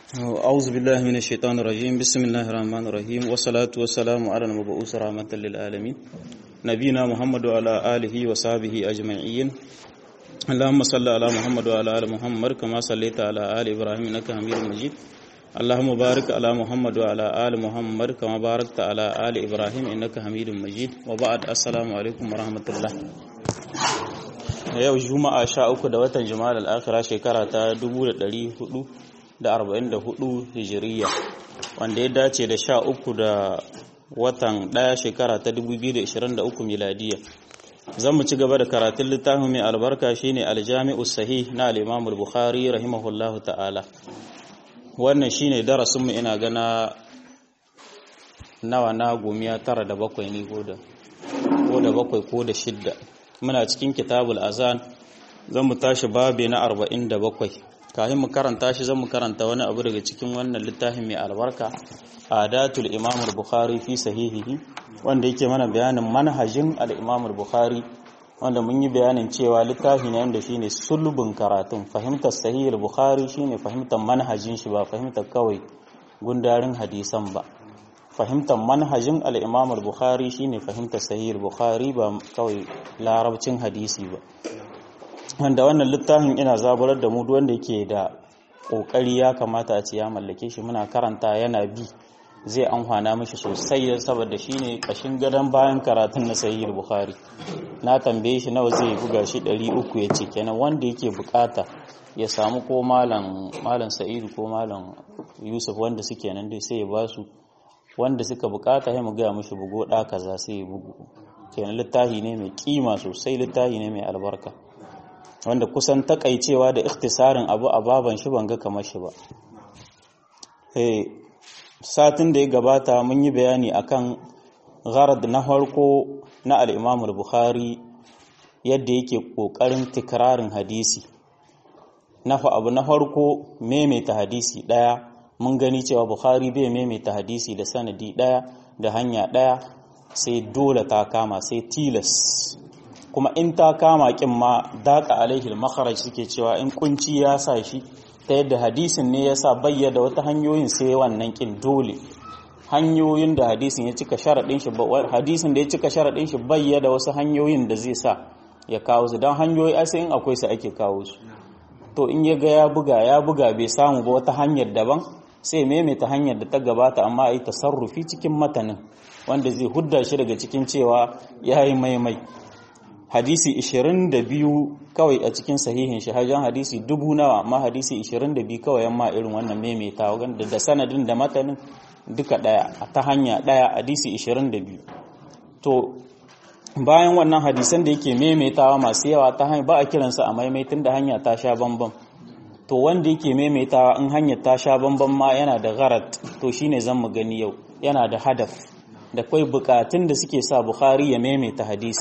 أعوذ بالله من الشيطان الرجيم بسم الله الرحمن الرحيم والصلاة والسلام على المبعوث رحمة للعالمين نبينا محمد وعلى آله وصحبه أجمعين اللهم صل على محمد وعلى آل محمد كما صليت على آل إبراهيم إنك حميد مجيد اللهم بارك على محمد وعلى آل محمد كما باركت على آل إبراهيم إنك حميد مجيد وبعد السلام عليكم ورحمة الله yau juma'a sha uku da watan juma'ar al'akira shekara ta 1444 hijiriya wanda ya dace da sha uku da watan ɗaya shekara ta 2023 miladiya zan mu ci gaba da karatun littafin mai albarka shine aljami'u sahih na al-imamul bukhari rahimahullahu ta'ala wannan shine darasin mu ina gana nawa na gomiya tara da bakwai ne ko da bakwai ko da shidda muna cikin kitabul azan zan mu tashi babe na 47 kafin mu karanta shi zan mu karanta wani abu daga cikin wannan littafin mai albarka adatul imam al-bukhari fi sahihihi wanda yake mana bayanin manhajin al-imam al-bukhari wanda mun yi bayanin cewa littafi ne wanda shine sulbin karatun fahimtar sahih al-bukhari shine fahimtar manhajin shi ba fahimtar kawai gundarin hadisan ba fahimtar manhajin al'imam al-bukhari shine fahimtar sahih al-bukhari ba kawai larabcin hadisi ba wanda wannan littafin ina zaburar da mu wanda yake da ƙoƙari ya kamata a ce ya mallake shi muna karanta yana bi zai amfana mishi sosai saboda shine kashin gadon bayan karatun na sahih al-bukhari na tambaye shi nawa zai buga shi 300 yace kenan wanda yake bukata ya samu ko malam malam sa'id ko malam yusuf wanda suke nan dai sai ya ba su wanda suka bukata ya mu gaya mushi bugo ɗa kaza sai ya bugu kenan littafi ne mai kima sosai littafi ne mai albarka wanda kusan takaicewa da ikhtisarin abu a baban shi ban ga kamar shi ba satin da ya gabata mun yi bayani akan gharad na farko na al-Imam al-Bukhari yadda yake kokarin tikrarin hadisi nafa abu na farko maimaita hadisi daya mun gani cewa bukhari bai maimaita hadisi da sanadi ɗaya da hanya ɗaya sai dole ta kama sai tilas kuma in ta kama kin ma daƙa alaihi makharaj suke cewa in kunci ya sa shi ta yadda hadisin ne ya sa bayyada wata hanyoyin sai wannan kin dole hanyoyin da hadisin ya cika sharaɗin shi hadisin da ya cika sharaɗin shi bayyada wasu hanyoyin da zai sa ya kawo su don hanyoyi ai in akwai su ake kawo su to in ya ga ya buga ya buga bai samu ba wata hanyar daban sai maimaita hanyar da ta gabata amma a yi tasarrufi cikin matanin wanda zai hudda shi daga cikin cewa ya yi maimai hadisi 22 kawai a cikin sahihin shi hajjan hadisi dubu nawa amma hadisi 22 kawai yamma irin wannan maimaita wanda da sanadin da matanin duka daya a ta hanya daya hadisi 22 to bayan wannan hadisan da yake maimaitawa masu yawa ta hanya ba a kiransa a maimaitin da hanya ta sha bambam to wanda yake maimaitawa in hanyar ta sha bamban ma yana da gharat to shine zan mu gani yau yana da hadaf da kai bukatun da suke sa bukhari ya maimaita hadisi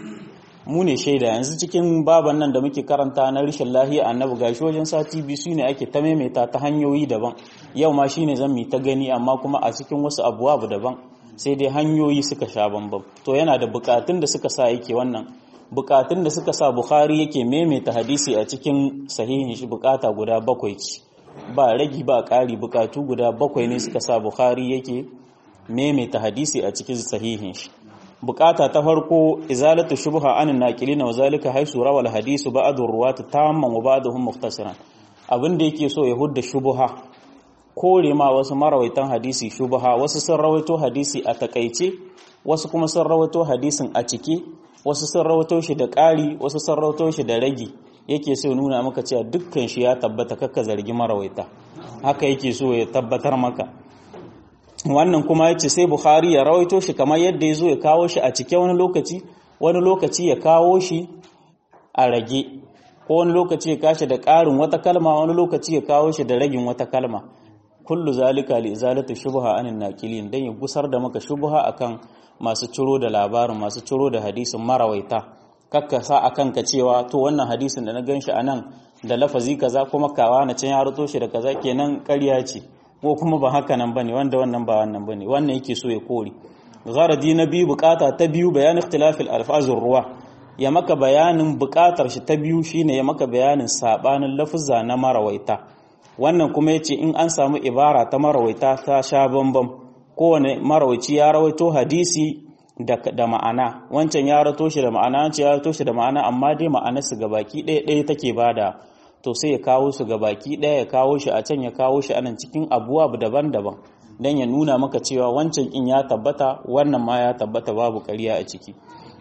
mu ne shaida yanzu cikin baban nan da muke karanta na rishin lahiya annabi gashi wajen sati biyu su ne ake ta maimaita ta hanyoyi daban yau ma shine zan mi ta gani amma kuma a cikin wasu abubuwa daban sai dai hanyoyi suka sha bambam to yana da bukatun da suka sa yake wannan bukatun da suka sa Bukhari yake maimaita hadisi a cikin sahihin shi bukata guda bakwai ce ba ragi ba ƙari bukatu guda bakwai ne suka sa Bukhari yake maimaita hadisi a cikin sahihin shi bukata ta farko izalatu shubha anin naqilina wa zalika haisu rawal hadisu ba'du ruwatu tamman wa ba'duhum muftasiran abin da yake so ya hudda shubha kore ma wasu marawaitan hadisi shubha wasu sun rawaito hadisi a takaice wasu kuma sun rawaito hadisin a cike wasu sun rawato shi da ƙari wasu sun rawato shi da ragi yake so nuna maka cewa dukkan shi ya tabbata kakka zargi marawaita haka yake so ya tabbatar maka wannan kuma yace sai Bukhari ya rawaito shi kamar yadda ya zo ya kawo shi a cike wani lokaci wani lokaci ya kawo shi a rage ko wani lokaci ya kashi da ƙarin wata kalma wani lokaci ya kawo shi da ragin wata kalma kullu zalika li izalati shubha anin naqilin dan ya gusar da maka shubha akan masu ciro da labarin masu ciro da hadisin marawaita kakka sa a kanka cewa to wannan hadisin da na gan shi a nan da lafazi kaza kuma kawa na can ya ruto shi da kaza kenan ƙarya ce ko kuma ba haka nan bane wanda wannan ba wannan bane wannan yake so ya kore gharadi na biyu bukata ta biyu bayan ikhtilafil alfazur ruwa ya maka bayanin bukatar shi ta biyu shine ya maka bayanin sabanin lafuzza na marawaita wannan kuma yace in an samu ibara ta marawaita ta sha bambam kowane marawaci ya rawaito hadisi da, da ma'ana wancan ya rato shi da ma'ana wancan ya rato shi da ma'ana amma dai ma'anar su gabaki ɗaya ɗaya take bada to sai ya kawo su gabaki ɗaya ya kawo shi a can ya kawo shi anan cikin abuwa daban-daban dan ya nuna maka cewa wancan in ya tabbata wannan ma ya tabbata babu ƙarya a ciki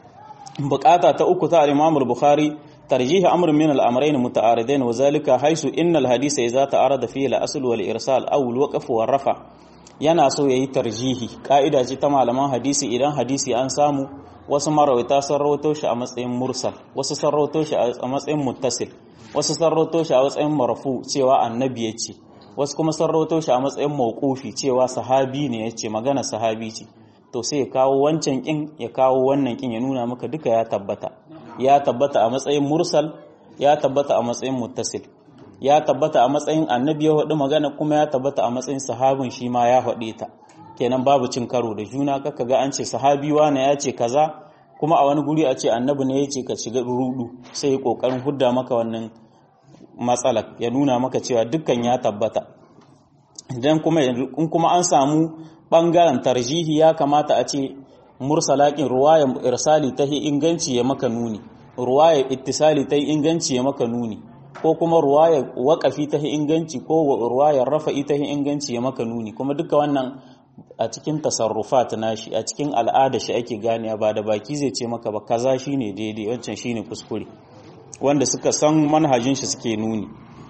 bukata ta uku ta al-Imam al-Bukhari tarjih amr min al-amrayn muta'aridain wa zalika haisu innal hadisa idza ta'arada fihi al-asl wal irsal aw al-waqf wa rafa yana so yayi tarjihi ka'ida ce ta malaman hadisi idan hadisi an samu wasu marawaita sun rawato shi a matsayin mursal wasu sun rawato shi a matsayin muttasil wasu sun rawato shi a matsayin marfu cewa annabi ya ce wasu kuma sun rawato shi a matsayin mawqufi cewa sahabi ne ya ce magana sahabi ce to sai ya kawo wancan kin ya kawo wannan kin ya nuna maka duka ya tabbata ya tabbata a matsayin mursal ya tabbata a matsayin muttasil ya tabbata a matsayin annabi ya faɗi magana kuma ya tabbata a matsayin sahabin shi ma ya faɗe ta kenan babu cin karo da juna kaka ga an ce sahabi wane ya ce kaza kuma a wani guri a ce annabi ne ya ce ka shiga rudu sai ya kokarin hudda maka wannan matsalar ya nuna maka cewa dukkan ya tabbata idan kuma in kuma an samu bangaren tarjihi ya kamata a ce mursalakin ruwaya irsali ta inganci ya maka nuni ruwaya ittisali ta inganci ya maka nuni ko kuma ruwaya waƙafi ta inganci ko ruwayar rafa'i ta inganci ya maka nuni kuma duka wannan a cikin tasarrufat nashi a cikin al'ada shi ake ganewa ba da baki zai ce maka ba kaza shine daidai wancan shine kuskure wanda suka san manhajin shi suke nuni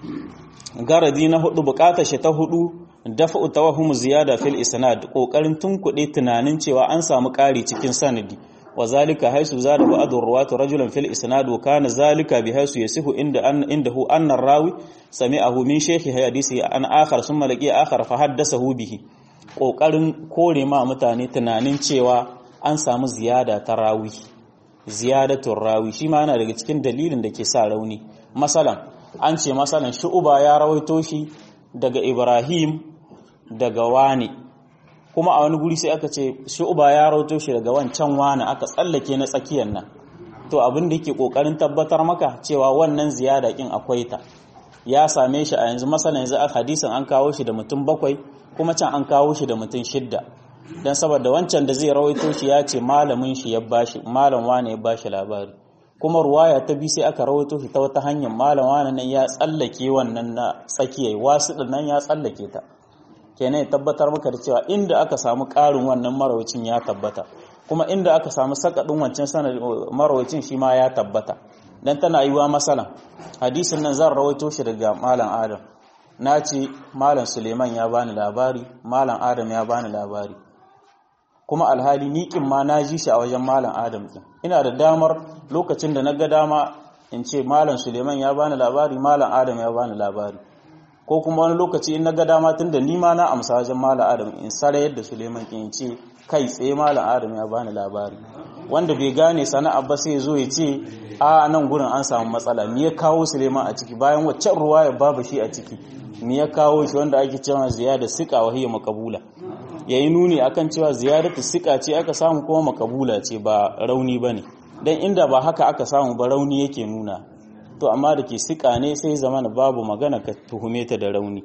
garadi na hudu bukatar shi ta hudu dafa'u tawahum ziyada fil isnad kokarin tunkuɗe tunanin cewa an samu ƙari cikin sanadi wa zalika haisu zada ba'd ruwatu rajulan fil isnad wa kana zalika bi haisu yasihu inda an indahu anna rawi sami'ahu min shaykhi hadisi an akhar summa laqi akhar fa haddathahu bihi kokarin kore ma mutane tunanin cewa an samu ziyada ta rawi ziyadatul rawi shi ma yana daga cikin dalilin da ke sa rauni masalan an ce masalan shu'uba ya rawaito shi daga Ibrahim daga wani kuma a wani guri sai aka ce shu'uba ya rawaito shi daga wancan wani aka tsallake na tsakiyar nan to abin da yake kokarin tabbatar maka cewa wannan ziyada kin akwai ta ya same shi a yanzu masalan yanzu a hadisin an kawo shi da mutum bakwai kuma can an kawo shi da mutum shidda dan saboda wancan da zai rawaito shi ya ce malamin shi ya bashi malam wani ya bashi labari kuma ruwaya ta bi sai aka rawaito shi ta wata hanyar malam wani nan ya tsallake wannan na tsakiyai wasu nan ya tsallake ta kenan ya tabbatar maka da cewa inda aka samu ƙarin wannan marawacin ya tabbata kuma inda aka samu sakaɗin wancan sanar marawacin shi ma ya tabbata dan tana yiwa masalan hadisin nan zan rawaito shi daga malam adam na ce malam suleiman ya bani labari malam adam ya bani labari kuma alhali niƙin ma na ji shi a wajen malam adam ɗin ina da damar lokacin da na ga dama in ce malam suleiman ya bani labari malam adam ya bani labari ko kuma wani lokaci in na ga dama tun da ni ma na amsa wajen malam adam in sara yadda suleiman in ce kai tsaye malam adam ya bani labari wanda bai gane sana'a ba sai zo ya ce a nan gurin an samu matsala me ya kawo suleiman a ciki bayan waccan ruwa ya babu shi a ciki me ya kawo shi wanda ake cewa ziyada sika wa hiya makabula yayi nuni akan cewa ziyadatu sika ce aka samu kuma makabula ce ba rauni bane dan inda ba haka aka samu ba rauni yake nuna to amma da ke sika ne sai zamana babu magana ka tuhume ta da rauni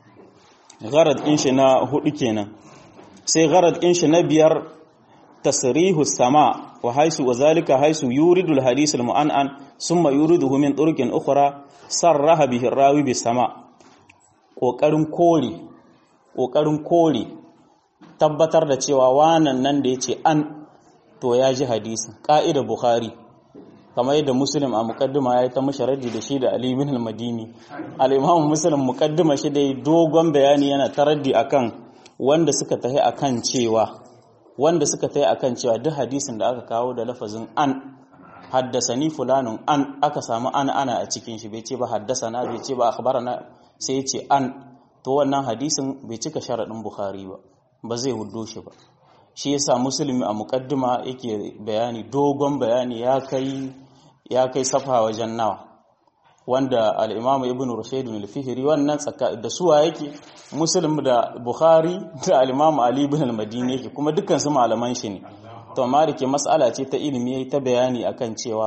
gharad din shi na hudu kenan sai gharad din shi na biyar tasrihu sama wa haisu wa zalika haisu yuridu al-hadith al-mu'annan thumma yuriduhu min turuqin ukhra sarraha bihi ar-rawi bis sama kokarin kore kokarin kore tabbatar da cewa wanan nan da yace an to ya ji hadisi ka'ida bukhari kamar yadda muslim a mukaddima ya yi ta masharadi da shi da ali bin al-madini al-imam muslim mukaddima shi da dogon bayani yana taraddi akan wanda suka tahi akan cewa wanda suka tahi akan cewa duk hadisin da aka kawo da lafazin an haddasani fulanun an aka samu an ana a cikin shi bai ce ba haddasana bai ce ba akhbarana sai ya ce an to wannan hadisin bai cika sharadin bukhari ba ba zai huddo shi ba shi yasa musulmi a mukaddima yake bayani dogon bayani ya kai ya kai safa wajen nawa wanda al-imamu ibn rushayd al-fihri wannan tsaka da suwa yake muslim da bukhari da al-imamu ali ibn al-madini yake kuma dukkan su malaman shi ne to amma da ke mas'ala ce ta ilimi yayi ta bayani akan cewa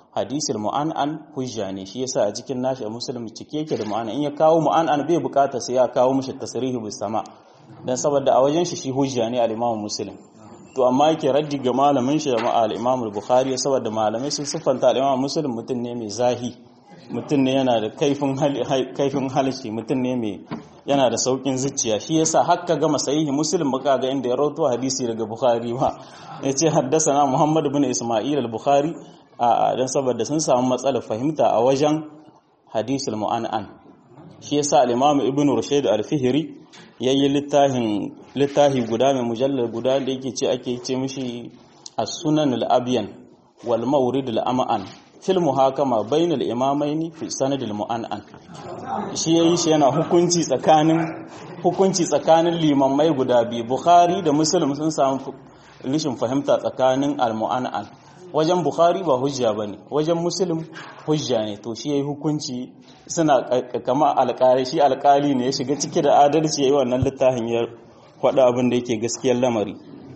hadisul mu'an'an hujja ne shi yasa a cikin nashi muslim cike yake da mu'an'an in ya kawo mu'an'an bai bukata sai ya kawo mishi tasrihi bis sama dan saboda a wajen shi shi hujja ne al-imam muslim to amma yake raddi ga malamin shi da al-imam al-bukhari saboda malamai sun siffanta al-imam muslim mutum ne mai zahi mutum ne yana da kaifin kaifin halishi mutum ne mai yana da saukin zuciya shi yasa hakka gama sahihi muslim baka ga inda ya rawaito hadisi daga bukhari ba yace haddasa muhammad ibn isma'il al-bukhari a dan saboda sun samu matsalar fahimta a wajen hadisul mu'an'an shi yasa al-imam ibn rushayd al-fihri yayi littafin littafi guda mai mujallar guda da yake ce ake ce mishi as-sunan al-abyan wal mawrid al-am'an fil muhakama bainal imamaini fi sanad al-mu'an'an shi yayi shi yana hukunci tsakanin hukunci tsakanin limamai guda biyu bukhari da muslim sun samu rishin fahimta tsakanin al-mu'an'an wajen bukhari ba hujja bane wajen muslim hujja ne to shi yayi hukunci suna kama alƙali shi alƙali ne ya shiga ciki da adalci yayi wannan littafin ya faɗa abin da yake gaskiyar lamari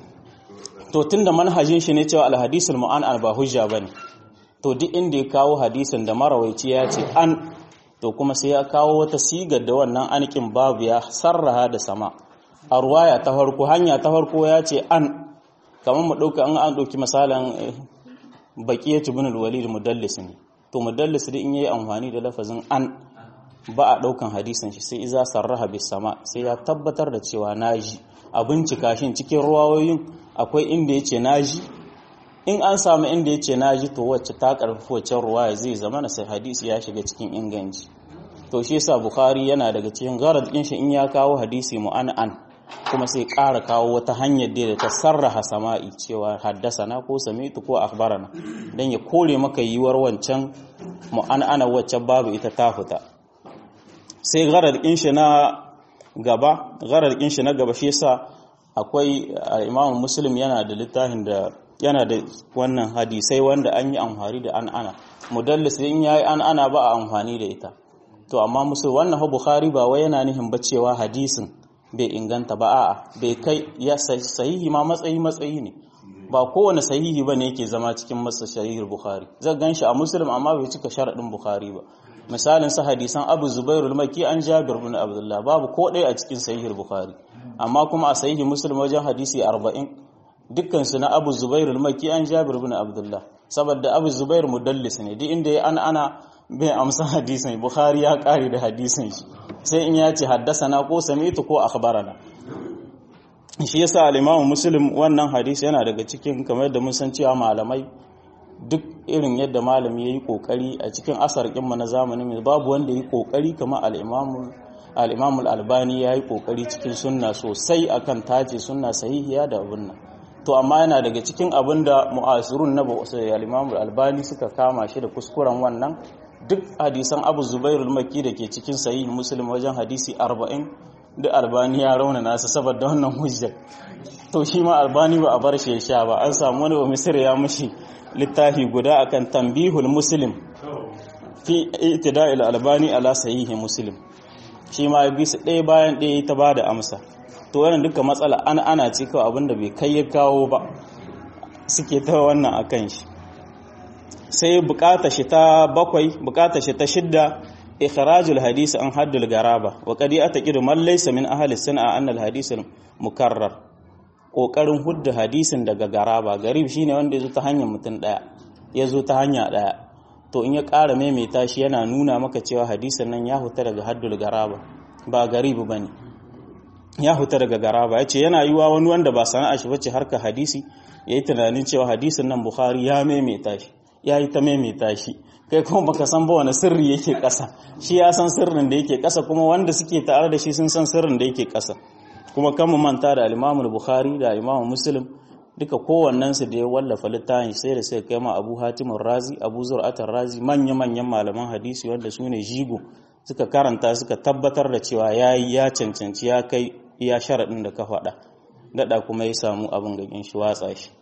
to tunda manhajin shi ne cewa al-hadisul mu'an'an ba hujja bane to duk inda ya kawo hadisin da marawaici ya ce an to kuma sai ya kawo wata sigar da wannan anikin babu ya sarraha da sama a ruwaya ta farko hanya ta farko ya ce an kamar mu ɗauka an an ɗauki misalin baƙiyatu bin al-walid mudallis ne to mudallis da in yayi amfani da lafazin an ba a ɗaukan hadisin shi sai iza sarraha bis sama sai ya tabbatar da cewa naji a bincika shin cikin ruwayoyin akwai inda yace naji in an samu inda yace naji to wacce ta karfafa wacce ruwaya zai zama na sai hadisi ya shiga cikin inganci to shi yasa bukhari yana daga cikin gharad din shi in ya kawo hadisi mu'an'an kuma sai ƙara kawo wata hanyar da ta sarraha sama'i cewa haddasana ko samitu ko akhbarana dan ya kore maka yiwuwar wancan mu'an'ana wacce babu ita ta fita sai gharar din shi na gaba gharar din shi na gaba shi yasa akwai Imam Muslim yana da littafin da yana da wannan hadisai wanda an yi amfani da an'ana mudallis in yayi an'ana ba a amfani da ita to amma musul wannan Bukhari ba wai yana nihin ba cewa hadisin bai inganta ba a'a bai kai ya sahihi ma matsayi matsayi ne ba kowane sahihi ba ne yake zama cikin masa sahihul bukhari zai ganshi a muslim amma bai cika sharadin bukhari ba misalin sa hadisan abu zubairul maki an jabir bin abdullah babu ko ɗaya a cikin sahihul bukhari amma kuma a sahihi muslim wajen hadisi 40 dukkan su na abu zubairul maki an jabir bin abdullah saboda abu zubair mudallis ne duk inda ya an ana bai amsa hadisin bukhari ya kare da hadisin shi sai in ya ce haddasana ko samitu ko akhbarana shi yasa al-Imam Muslim wannan hadisi yana daga cikin kamar da mun san cewa malamai duk irin yadda malami yayi kokari a cikin asar kin na zamanin mai babu wanda yayi kokari kamar al-Imam al-Imam al-Albani yayi kokari cikin sunna sosai akan tace sunna sahihiya da abun nan to amma yana daga cikin abin da mu'asirun na al-Imam al-Albani suka kama shi da kuskuren wannan duk hadisan abu zubairul maki da ke cikin sahihi muslim wajen hadisi 40 da albani ya rauna nasa saboda wannan hujjar to shi ma albani ba a bar shi ya sha ba an samu wani ba misir ya mushi littafi guda akan tambihul muslim fi itida'il albani ala sahihi muslim shi ma bi su ɗaya bayan ɗaya ta ba da amsa to wannan duka matsala ana ana ce kawai abinda bai kai ya kawo ba suke ta wannan akan shi sai bukata shi ta bakwai bukata shi ta shidda ikhrajul hadisi an haddul garaba wa qad ataqidu man laysa min ahli sun'a anna al hadith mukarrar kokarin hudda hadisin daga garaba garib shine wanda yazo ta hanyar mutum daya yazo ta hanya daya to in ya ƙara maimaita shi yana nuna maka cewa hadisin nan ya huta daga haddul garaba ba garib bane ya huta daga garaba yace yana yiwa wani wanda ba sana'a shi bace harka hadisi yayi tunanin cewa hadisin nan bukhari ya maimaita shi ya yi ta maimaita shi kai kuma baka san ba wani sirri yake ƙasa shi ya san sirrin da yake ƙasa kuma wanda suke tare da shi sun san sirrin da yake ƙasa kuma kan mu manta da al-Imam Bukhari da Imam Muslim duka kowannen su da ya wallafa littafin sai da sai kai ma Abu Hatim razi Abu Zur'at razi manya manyan malaman hadisi wanda su ne jigo suka karanta suka tabbatar da cewa yayi ya cancanci ya kai iya sharadin da ka faɗa dada kuma ya samu abin gagin shi watsa shi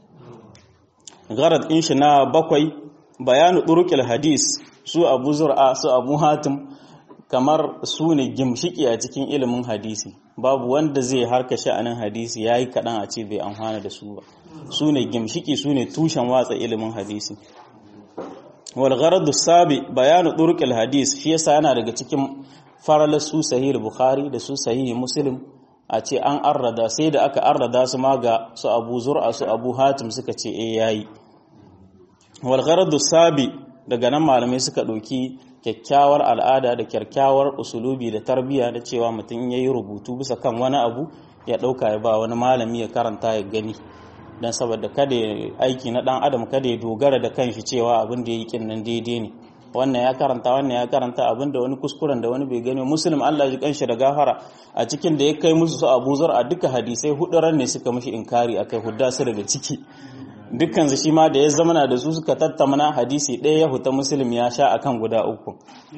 gharad din shi na bakwai bayanu ɗurukil hadis su abu zur'a su abu hatim kamar su ne gimshiki a cikin ilimin hadisi babu wanda zai harka sha'anin hadisi ya yi kaɗan a ce bai amfana da su ba su ne gimshiki su ne tushen watsa ilimin hadisi wal gharadu sabi bayanu turqil hadis shi yasa yana daga cikin faralar su sahih bukhari da su sahih muslim a ce an arrada sai da aka arrada su ma ga su abu zur'a su abu hatim suka ce eh yayi wal gharadu sabi daga nan malamai suka ɗauki kyakkyawar al'ada da kyakkyawar usulubi da tarbiyya da cewa mutum ya yi rubutu bisa kan wani abu ya ɗauka ya ba wani malami ya karanta ya gani don saboda kada ya aiki na ɗan adam kada ya dogara da kanshi cewa abin da ya yi kin nan daidai ne wannan ya karanta wannan ya karanta abin da wani kuskuren da wani bai gani muslim Allah ji kanshi da gafara a cikin da ya kai musu su Abu Zar a duka hadisai hudu ran ne suka mishi inkari akai hudda su daga ciki dukkan su shi ma da ya zamana da su suka tattamana hadisi ɗaya ya huta muslim ya sha akan guda uku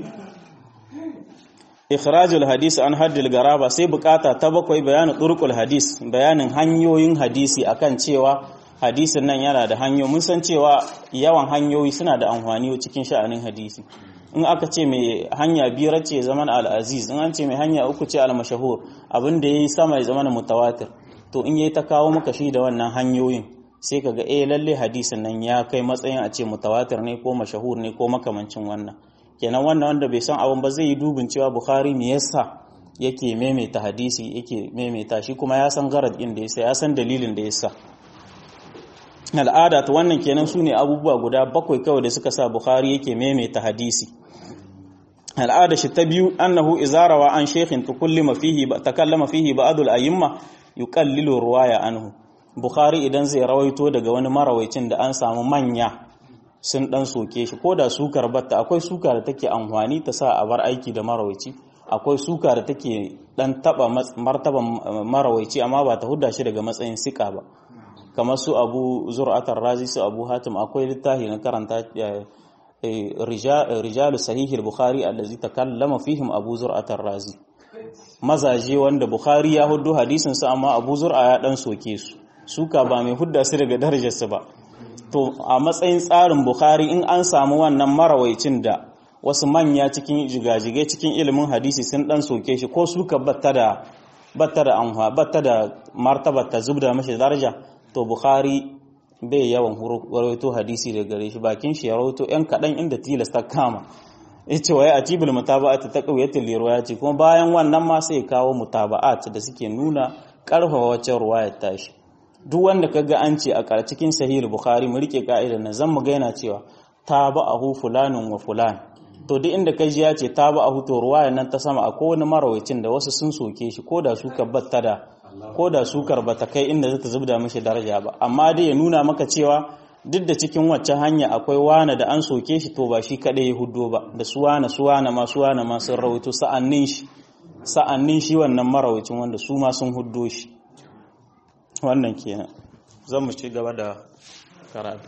ikhrajul hadisi an haddil garaba sai bukata ta bakwai bayanin turqul hadis bayanin hanyoyin hadisi akan cewa hadisin nan yana da hanyoyi mun san cewa yawan hanyoyi suna da amfani cikin sha'anin hadisi in aka ce mai hanya biyar ce zaman al-aziz in an ce mai hanya uku ce al-mashahur abin da yayi sama ya zama mutawatir to in yayi ta kawo maka shi da wannan hanyoyin sai kaga eh lalle hadisin nan ya kai matsayin a ce mutawatir ne ko mashahur ne ko makamancin wannan kenan wannan wanda bai san abin ba zai yi dubin cewa bukhari me yasa yake maimaita hadisi yake maimaita shi kuma ya san garad din da yasa ya san dalilin da yasa al'ada ta wannan kenan sune abubuwa guda bakwai kawai da suka sa bukhari yake maimaita hadisi al'ada shi ta biyu annahu izarawa an shaykhin tukallama fihi takallama fihi ba'd al-ayyimma yuqallilu ruwaya anhu bukhari idan zai rawaito daga wani marawaicin da an samu manya sun dan soke shi ko da sukar batta akwai suka da take amfani ta sa a bar aiki da marawaici akwai suka da take dan taba martaban marawaici amma ba ta hudda shi daga matsayin sika ba kamar su abu zur'atar razi su abu hatim akwai littafi na karanta rijalu sahihil bukhari allazi takallama fihim abu zur'atar razi mazaje wanda bukhari ya hudu hadisin su amma abu zur'a ya dan soke su suka ba mai hudda su daga darajarsu ba to a matsayin tsarin bukhari in an samu wannan marawaicin da wasu manya cikin jigajige cikin ilimin hadisi sun dan soke shi ko suka batta da batta da anha batta da martaba ta zubda mashi daraja to bukhari bai yawan rawaito hadisi da gare shi bakin shi ya rawaito yan kadan inda tilasta kama yace wai atibul mutaba'at ta qawiyatul riwayati kuma bayan wannan ma sai kawo mutaba'at da suke nuna karfafa wacce ruwayar tashi duk wanda kaga an ce a kar cikin sahih bukhari mu rike ka'idar nan zan mu ga yana cewa taba'ahu fulanun wa fulan to duk inda kai ji ya ce taba'ahu to ruwayar nan ta sama akwai wani marawacin da wasu sun soke shi ko da su batta da ko da sukar bata kai inda zata zubda mishi daraja ba amma dai ya nuna maka cewa duk da cikin wacce hanya akwai wana da an soke shi to ba shi kadai ya huddo ba da su wana su wana ma su wana ma sun rawaito sa'annin shi sa'annin shi wannan marawacin wanda su ma sun huddo shi wannan kenan zan mu ci gaba da karatu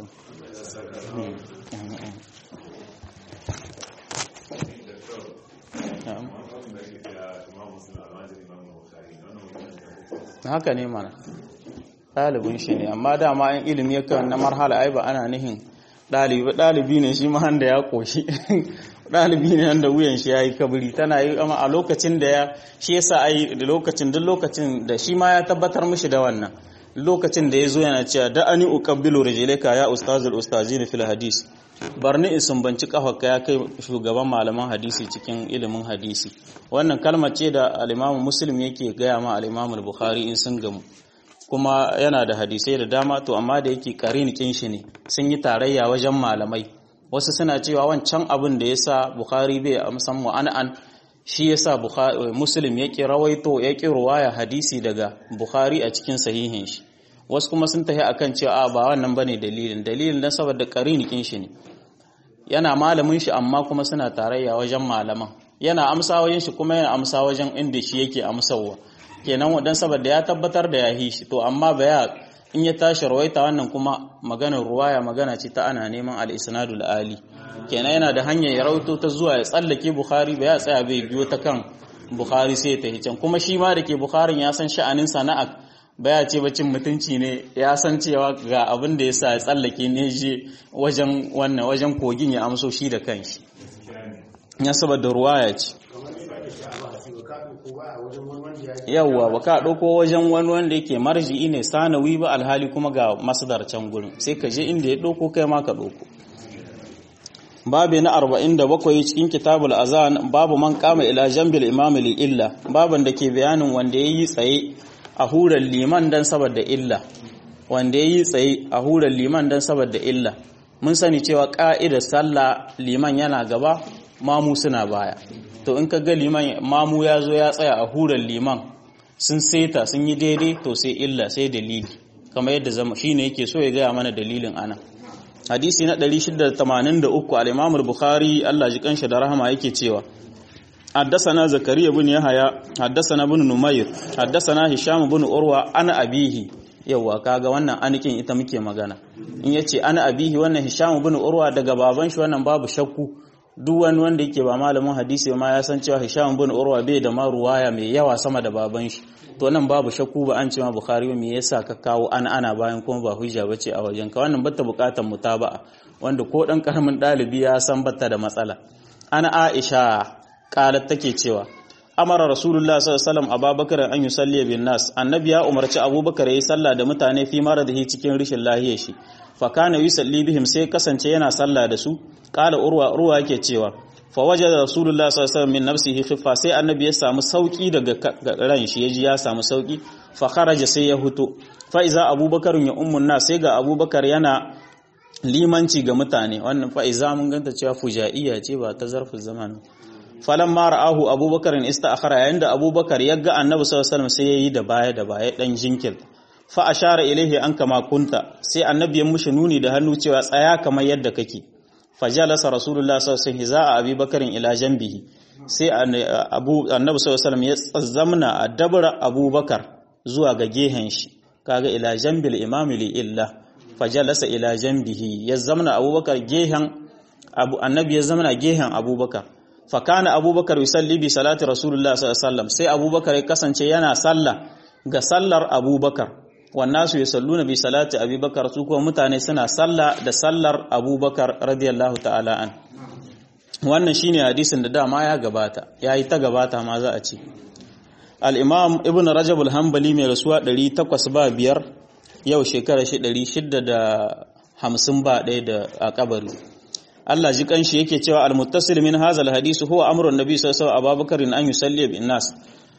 haka ne mana ɗalibin shi ne amma dama in ilimi ya kan na marhala ai ba ana nihin ɗalibi ɗalibi ne shi ma da ya ƙoshi ɗalibi ne wanda wuyan shi ya yi kabiri tana yi amma a lokacin da ya shi yasa ai da lokacin duk lokacin da shi ma ya tabbatar mishi da wannan lokacin da ya zo yana cewa da ani uqabbilu rijlaka ya ustazul ustazin fil hadis barni in sumbanci kafarka ya kai shugaban malaman hadisi cikin ilimin hadisi wannan kalmar ce da al-Imam Muslim yake gaya ma al-Imam Bukhari in sun gamu kuma yana da hadisai da dama to amma da yake karinikin shi ne sun yi tarayya wajen malamai wasu suna cewa wancan abin da yasa Bukhari bai amsan mu'an'an shi yasa Bukhari Muslim yake rawaito yake ruwaya hadisi daga Bukhari a cikin sahihin shi wasu kuma sun tafi akan cewa ba wannan bane dalilin dalilin dan saboda karinikin shi ne yana malamin shi amma kuma suna tarayya wajen malaman yana amsa wajen shi kuma yana amsa wajen inda shi yake amsawa kenan wadan saboda ya tabbatar da yahi shi to amma baya in ya tashi rawaita wannan kuma maganar ruwaya magana ce ta ana neman al-isnadul ali kenan yana da hanyar ya rawaito ta zuwa ya tsallake bukhari ba ya tsaya bai biyo ta kan bukhari sai ya tafi can kuma shi ma da ke bukharin ya san sha'anin sana'a baya ce bacin mutunci ne ya san cewa ga abin da ya sa ya tsallake ne je wajen wannan wajen kogin ya amso shi da kanshi ya saboda ruwaya ce yawwa ba ka ɗauko wajen wani wanda yake marji'i ne sanawi ba alhali kuma ga masdar can gurin sai ka je inda ya ɗauko kai ma ka ɗauko babu na 47 cikin kitabul azan babu man kama ila jambil imam li illa baban da ke bayanin wanda yayi tsaye a hurar liman dan saboda illa wanda yayi tsaye a hurar liman dan saboda illa mun sani cewa ka'idar sallah liman yana gaba mamu suna baya to in ka ga liman mamu ya zo ya tsaya a hurar liman sun seta sun yi daidai to sai illa sai dalili kamar yadda zama shine yake so ya gaya mana dalilin ana hadisi na 683 al-Imam al-Bukhari Allah ji kanshi da rahama yake cewa حدثنا زكريا بن يحيى حدثنا بن نمير حدثنا هشام بن عروة أنا أبيه yawa kaga wannan anikin ita muke magana in yace ana abihi wannan hisham ibn urwa daga baban shi wannan babu shakku duk wani wanda yake ba malamin hadisi ma ya san cewa hisham ibn urwa bai da ma ruwaya mai yawa sama da baban shi to nan babu shakku ba an ce ma bukhari me yasa ka kawo ana ana bayan kuma ba hujja bace a wajen ka wannan bata bukatar mutaba'a wanda ko dan karamin dalibi ya san bata da matsala ana aisha qalat take cewa amara rasulullah sallallahu alaihi wasallam abubakar an yusalli bin nas annabi ya umarci abubakar yayi sallah da mutane fi maradihi cikin rishin lahiyar shi fa kana yusalli bihim sai kasance yana sallah da su qala urwa urwa yake cewa fa wajada rasulullah sallallahu alaihi wasallam min nafsihi khiffa sai annabi ya samu sauki daga ran shi yaji ya samu sauki fa kharaja sai ya huto fa iza abubakar ya ummun nas sai ga abubakar yana limanci ga mutane wannan fa iza mun ganta cewa fujaiya ce ba ta zarfin zaman falan ma ra'ahu abubakar ista'khara yayin da abubakar ya ga annabi sallallahu alaihi wasallam sai yayi da baya da baya dan jinkir fa ashara ilaihi an kama kunta sai annabi ya mushi nuni da hannu cewa tsaya kamar yadda kake fajalasa rasulullah sallallahu alaihi wasallam hiza'a abubakarin ila janbihi sai abu annabi sallallahu alaihi wasallam ya tsazzamna a dabra abubakar zuwa ga gehen shi kaga ila janbil imam li illa fajalasa ila janbihi ya zamna abubakar gehen abu annabi ya zamna gehen abubakar fakana abubakar yusalli bi salati rasulullah sallallahu alaihi wasallam sai abubakar ya kasance yana sallah ga sallar abubakar wannan su yusalluna bi salati abubakar su kuma mutane suna sallah da sallar abubakar radiyallahu ta'ala an wannan shine hadisin da dama ya gabata yayi ta gabata ma za a ce al-imam ibn rajab al-hanbali mai rasuwa 800 ba biyar yau shekara shi 650 ba ɗaya da a kabari Allah ji kanshi yake cewa al-muttasil min hadha al-hadith huwa amru an-nabi sallallahu alaihi wasallam Abubakar an yusalli bin nas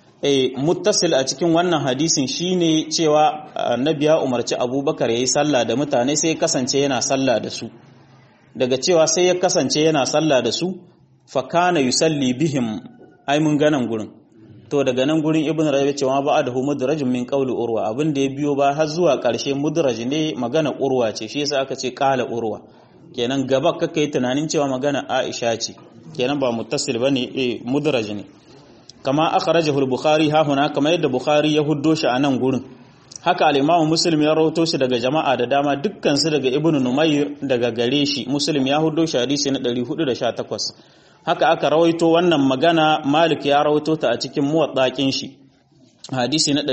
eh muttasil a cikin wannan hadisin shine cewa annabi ya umarci Abubakar yayi sallah da mutane sai ya kasance yana sallah da su daga cewa sai ya kasance yana sallah da su fa kana yusalli bihim ai mun ganan gurin to daga nan gurin ibn rabi cewa ba da mudrajin min qawli urwa abin da ya biyo ba har zuwa karshe mudraj ne magana urwa ce shi yasa aka ce qala urwa kenan gaba kaka yi tunanin cewa magana Aisha ce kenan ba muttasil bane eh mudraj ne kama akhrajahu al-bukhari ha huna kama yadda bukhari ya huddo shi a nan gurin haka al-imamu muslim ya rawato shi daga jama'a da dama dukkan su daga ibnu numayr daga gare shi muslim ya huddo shi hadisi na 418 haka aka rawaito wannan magana malik ya rawaito ta a cikin muwaddaqin shi hadisi na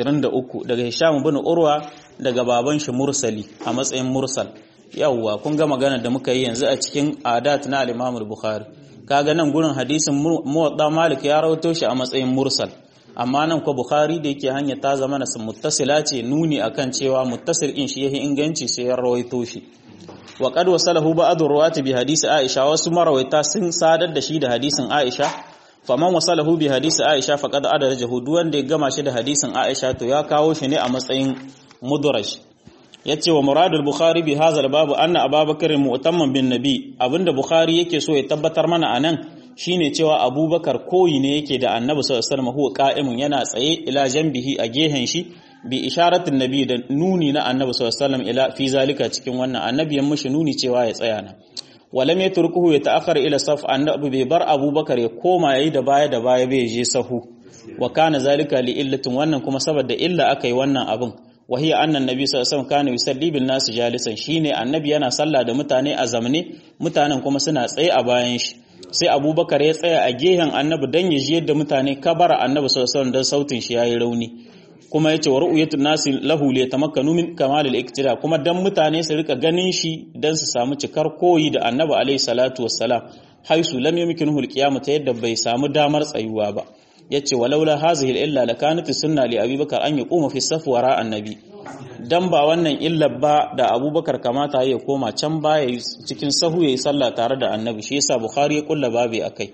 123 daga hisham ibn urwa daga baban shi mursali a matsayin mursal yawwa kun ga magana da muka yi yanzu a cikin adat na al-Imam al-Bukhari kaga nan gurin hadisin muwadda Malik ya rawaito shi a matsayin mursal amma nan ko Bukhari da yake hanya ta zama na muttasila ce nuni akan cewa muttasil in shi yahi inganci sai ya rawaito shi wa qad wasalahu ba'd ruwati bi hadisi Aisha wasu marawaita sun sadar da shi da hadisin Aisha faman wasalahu bi hadisi Aisha faqad adarajahu duk wanda ya gama shi da hadisin Aisha to ya kawo shi ne a matsayin mudraj yace wa muradul bukhari bi hadha babu anna ababakar mu'tamman bin nabi abinda bukhari yake so ya tabbatar mana anan shine cewa abubakar koyi ne yake da annabi sallallahu alaihi wasallam huwa qa'imun yana tsaye ila janbihi a gehen shi bi isharatin nabi da nuni na annabi sallallahu alaihi wasallam ila fi zalika cikin wannan annabi ya mishi nuni cewa ya tsaya nan walam yatrukuhu ya ta'akhkhara ila saf annabi bai bar abubakar ya koma yayi da baya da baya bai je sahu wa kana zalika li illatin wannan kuma saboda illa aka yi wannan abin وهي أن النبي صلى الله عليه وسلم كان يصلي بالناس جالسا shine annabi yana sallah da mutane a zamne mutanen kuma suna tsaye a bayan shi sai abubakar ya tsaya a gehen annabi dan ya ji yadda mutane kabara annabi sallallahu alaihi wasallam dan sautin shi yayi rauni kuma yace wa ru'yatun nasi lahu li tamakkanu min kamal al-iktida kuma dan mutane su rika ganin shi dan su samu cikar koyi da annabi alaihi salatu wassalam haisu lam yumkinuhu al-qiyam ta yadda bai samu damar tsayuwa ba yace walaula hazihi illa lakanat sunna li abubakar an yaquma fi saf wara annabi dan ba wannan illa ba da abubakar kamata ya koma can baya cikin sahu yayi sallah tare da annabi shi yasa bukhari ya kulla babi akai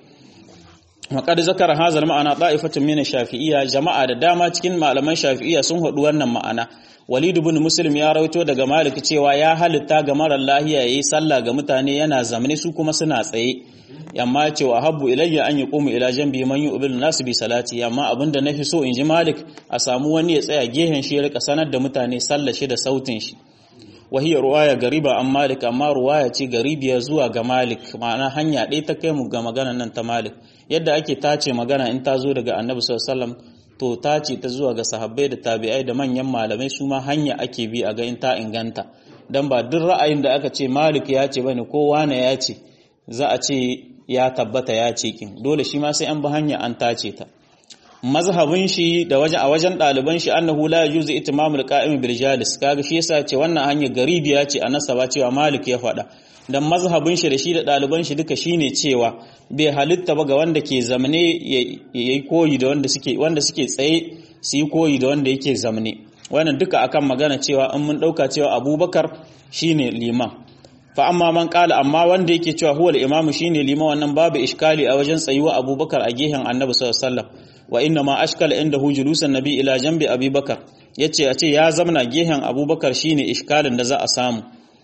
Maƙar zakar hazal ma'ana ɗa'ifatun mina shafi'iyya jama'a da dama cikin malaman shafi'iyya sun haɗu wannan ma'ana. Walid ibn Muslim ya rawaito daga Malik cewa ya halitta ga marar lahiya yayi sallah ga mutane yana zamani su kuma suna tsaye. Yamma cewa habbu ilayya an yaqumu ila janbi man yu'bil nasu bi salati amma abinda nafi so in ji Malik a samu wani ya tsaya gehen shi ya rika sanar da mutane sallah shi da sautin shi. wahiyar ruwaya gariba an malik amma ruwaya ce garibiya zuwa ga malik ma'ana hanya ɗaya ta kai mu ga magana nan ta malik yadda ake tace magana in ta zo daga annabi sallallahu to tace ta zuwa ga sahabbai da tabi'ai da manyan malamai su ma hanya ake bi a ga in ta inganta dan ba duk ra'ayin da aka ce malik ya ce bane ko wane ya ce za a ce ya tabbata ya ce kin dole shi ma sai an bi hanya an tace ta mazhabin shi da wajen a wajen ɗaliban shi annahu la yuzu itimamul qa'im bil jalis kaga shi yasa ce wannan hanya garibiya ce a nasaba cewa malik ya faɗa dan mazhabin shi da shi da ɗaliban shi duka shine cewa bai halitta ba ga wanda ke zamane yayi koyi da wanda suke wanda suke tsaye su yi koyi da wanda yake zamane wannan duka akan magana cewa in mun dauka cewa abubakar shine liman fa amma man kala amma wanda yake cewa huwal imamu shine liman wannan babu iskali a wajen tsayuwa abubakar a gehen annabi sallallahu alaihi wasallam wa inna ma ashkala indahu julusan nabi ila jambi abubakar yace a ce ya zamna gehen abubakar shine iskalin da za a samu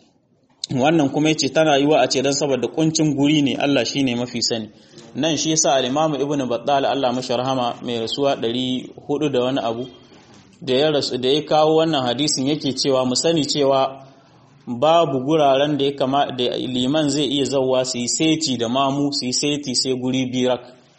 wannan kuma yace tana yiwa a ce dan saboda kuncin guri ne Allah shine mafi sani nan shi yasa al-Imam Ibn Battal Allah mashi rahama mai rasuwa 400 da wani abu da ya rasu da ya kawo wannan hadisin yake cewa mu sani cewa babu guraren da ya kama da liman zai iya zauwa su yi seti da mamu su yi seti sai guri birak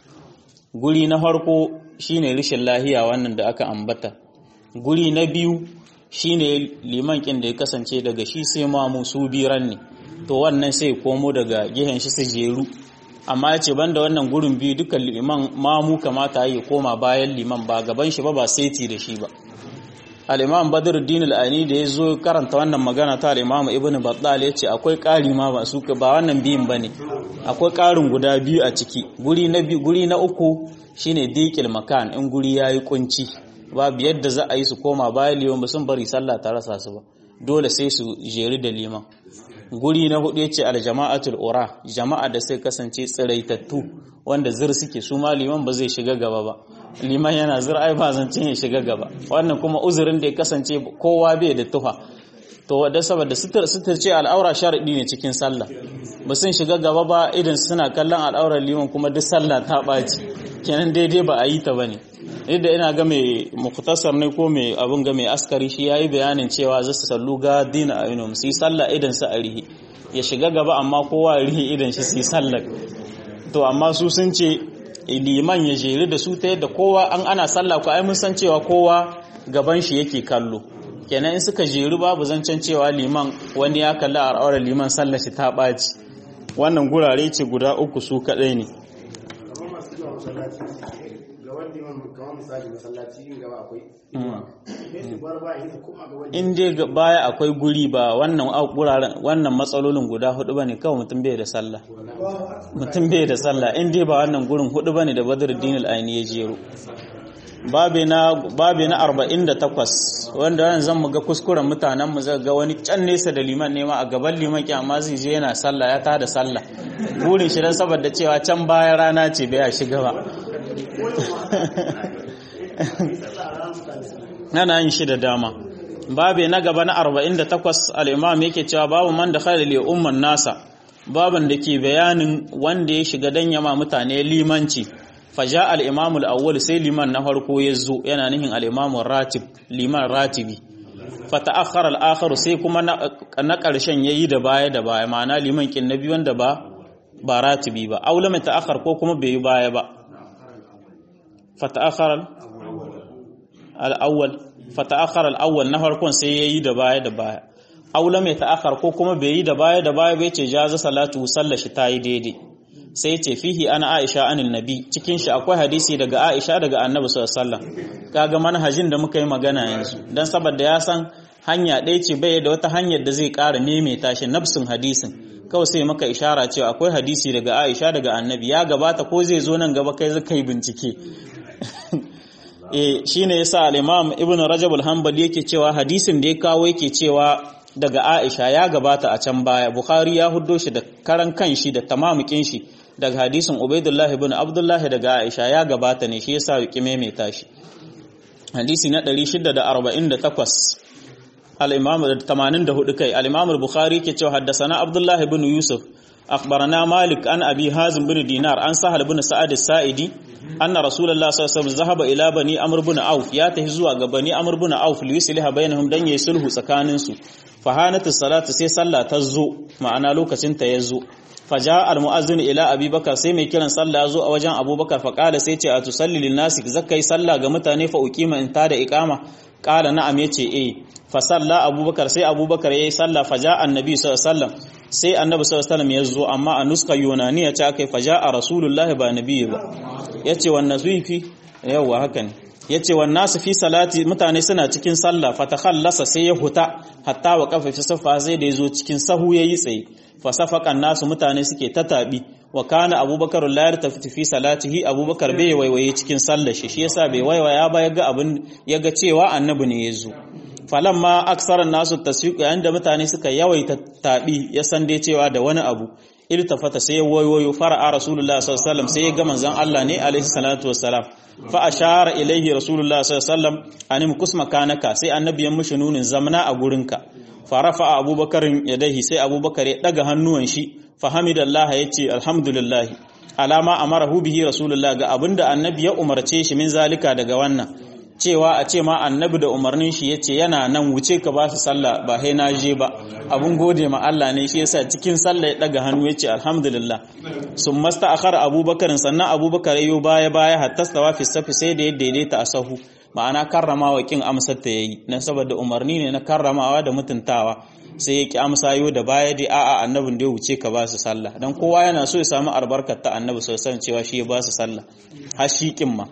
guri na farko shine rishin lahiya wannan da aka ambata guri na biyu shine liman kin da ya kasance daga shi sai mamu su biran ne to wannan sai komo daga gehen shi su jeru amma ya ce banda wannan gurin biyu duka liman mamu kamata ya koma bayan liman ba gaban shi ba ba seti da shi ba al-imam badruddin al-ani da ya zo karanta wannan magana ta al-imam ibnu battal ya ce akwai ƙari ma ba su ba wannan biyun bane akwai ƙarin guda biyu a ciki guri na biyu guri na uku shine diqil makan in guri yayi kunci babu yadda za a yi su koma bayan liman ba sun bari sallah ta rasa su ba dole sai su jeri da liman guri na hudu yace al-jama'atul ura jama'a da sai kasance tsiraitattu wanda zir suke su ma liman ba zai shiga gaba ba liman yana zir ai ba zancen ya shiga gaba wannan kuma uzurin da ya kasance kowa bai da tufa to wadda saboda sutur sutur ce al'aura sharadi ne cikin sallah ba sun shiga gaba ba idan suna kallon al'aurar liman kuma duk sallah ta ɓaci kenan daidai ba a yi ta bane yadda ina ga mai muktasar ne ko mai abun ga mai askari shi yayi bayanin cewa zasu sallu ga dina ayinum su yi sallah idan su a rihi ya shiga gaba amma kowa ya rihi idan shi su yi sallah to amma su sun ce liman ya jeri da su ta yadda kowa an ana sallah ko ai mun san cewa kowa gaban shi yake kallo kenan in suka jeri babu zancen cewa liman wani ya kalli a al'aurar liman sallar shi ta ɓaci wannan gurare ce guda uku su kaɗai ne in dai baya akwai guri ba wannan guraren wannan matsalolin guda hudu bane kawai mutum bai da sallah mutum bai da sallah in dai ba wannan gurin hudu bane da badruddin al-aini ya jero babe na babe na 48 wanda wannan zan mu ga kuskuren mutanen mu zai ga wani can nesa da liman ne ma a gaban liman ki amma zai je yana sallah ya tada sallah burin shi dan saboda cewa can baya rana ce bai ya shiga ba ana yin shi da dama babe na gaba na 48 al-imam yake cewa babu man da khalil li umman nasa baban da ke bayanin wanda ya shiga dan yama mutane limanci faja al-imam al-awwal sai liman na farko ya zo yana nihin al-imam ratib liman ratibi fata'akhkhara al-akhar sai kuma na karshen yayi da baya da baya ma'ana liman kin nabi wanda ba ba ratibi ba aula mai ta'akhkhar ko kuma bai yi baya ba fata'akhkhara al-awwal fata'akhkhara al-awwal na farkon sai yayi da baya da baya aula mai ta'akhkhar ko kuma bai yi da baya da baya bai ce jaza salatu sallashi tayi daidai sai ce fihi ana Aisha anil nabi cikin shi akwai hadisi daga Aisha daga Annabi sallallahu alaihi wasallam kaga manhajin da muka yi magana yanzu dan saboda ya san hanya ɗaya ce bai da wata hanyar da zai ƙara maimaita shi nafsin hadisin kawai sai maka ishara cewa akwai hadisi daga Aisha daga Annabi ya gabata ko zai zo nan gaba kai zaka yi bincike eh shine yasa al-Imam Ibn Rajab al-Hanbali yake cewa hadisin da ya kawo yake cewa daga Aisha ya gabata a can baya Bukhari ya huddo shi da karan kanshi da tamamukin shi daga hadisin Ubaidullah ibn Abdullah daga Aisha ya gabata ne shi yasa ya maimaita shi hadisi na 648 al-Imam 84 kai al-Imam al-Bukhari ke cewa haddathana Abdullah ibn Yusuf akhbarana Malik an Abi Hazim bin Dinar an Sahal bin Sa'ad as-Sa'idi anna Rasulullah sallallahu alaihi wasallam zahaba ila bani Amr bin Auf ya tafi zuwa ga bani Amr bin Auf li yusliha bainahum dan yayi sulhu tsakanin su fahanatu salatu sai sallah ta zo ma'ana lokacin ta ya zo faja al-mu'azzin ila abubakar sai mai kiran sallah ya zo a wajen abubakar fa kala sai ce a tusalli lin nasi zakai sallah ga mutane fa uqima in ta da iqama kala na'am yace eh fa salla abubakar sai abubakar yayi sallah faja annabi sallallahu alaihi wasallam sai annabi sallallahu alaihi wasallam ya zo amma a nuska yunaniya ce akai faja a rasulullahi ba nabi ba yace wannan sufi yawa haka ne yace wan nasu fi salati mutane suna cikin sallah fatakhallasa sai ya huta hatta wa kafa fi safa sai da yazo cikin sahu yayi tsaye fa safaqan nasu mutane suke ta tabi wa kana abubakar la yartafi fi salatihi abubakar bai waiwaye cikin sallar shi shi yasa bai waiwaya ba yaga abin yaga cewa annabi ne yazo falamma aksaran nasu tasfiq yayin da mutane suka yawaita tabi ya san dai cewa da wani abu iltafata sai wayoyo fara'a rasulullah sallallahu alaihi wasallam sai ya ga manzon Allah ne alaihi salatu wassalam fa ashara ilaihi rasulullah sallallahu alaihi wasallam anim kusma kanaka sai annabi ya mushi nunin zamna a gurinka farafa abubakar yadaihi sai abubakar ya daga hannuwan shi fa hamidallah yace alhamdulillah alama amarahu bihi rasulullah ga abinda annabi ya umarce shi min zalika daga wannan cewa a ce ma annabi da umarnin shi yace yana nan wuce ka ba su sallah ba sai na je ba abun gode ma Allah ne shi yasa cikin sallah ya daga hannu yace alhamdulillah sun masta akhara abubakar sannan abubakar yayo baya baya hatta stawa fi safi sai da ya daidaita a sahu ma'ana karramawa kin amsar ta yayi na saboda umarni ne na karramawa da mutuntawa sai ya ki amsa yo da baya dai a'a annabin da ya wuce ka ba su sallah dan kowa yana so ya samu albarkar ta annabi sallallahu cewa shi ya ba su sallah har shi kin ma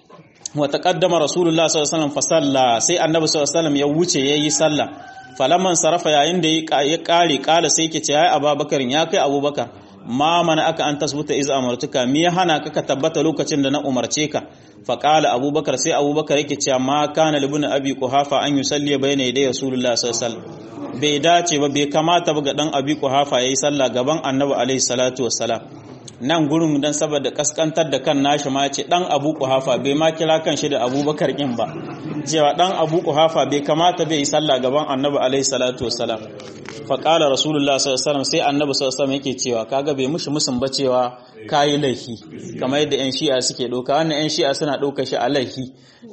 wa taqaddama rasulullah sallallahu alaihi wasallam fa salla sai annabi sallallahu alaihi wasallam ya wuce yayi sallah falamman sarafa yayin da ya kare kala sai yake ce ya abubakar ya kai abubakar ma mana aka an tasbuta iz amartuka me ya hana ka ka tabbata lokacin da na umarce ka fa qala abubakar sai abubakar yake cewa ma kana libun abi quhafa an yusalli bayna yaday rasulullah sallallahu alaihi wasallam bai dace ba bai kamata ba ga dan abi quhafa yayi sallah gaban annabi alaihi salatu wassalam nan gurin dan saboda kaskantar da kan nashi ma ce dan abu quhafa bai ma kira kan shi da abubakar kin ba cewa dan abu quhafa bai kamata bai yi sallah gaban annabi alaihi salatu wassalam fa qala rasulullah sallallahu alaihi wasallam sai annabi sallallahu alaihi wasallam yake cewa kaga bai mushi musun ba cewa kayi laifi kamar yadda yan shi'a suke doka wannan yan shi'a suna doka shi a laifi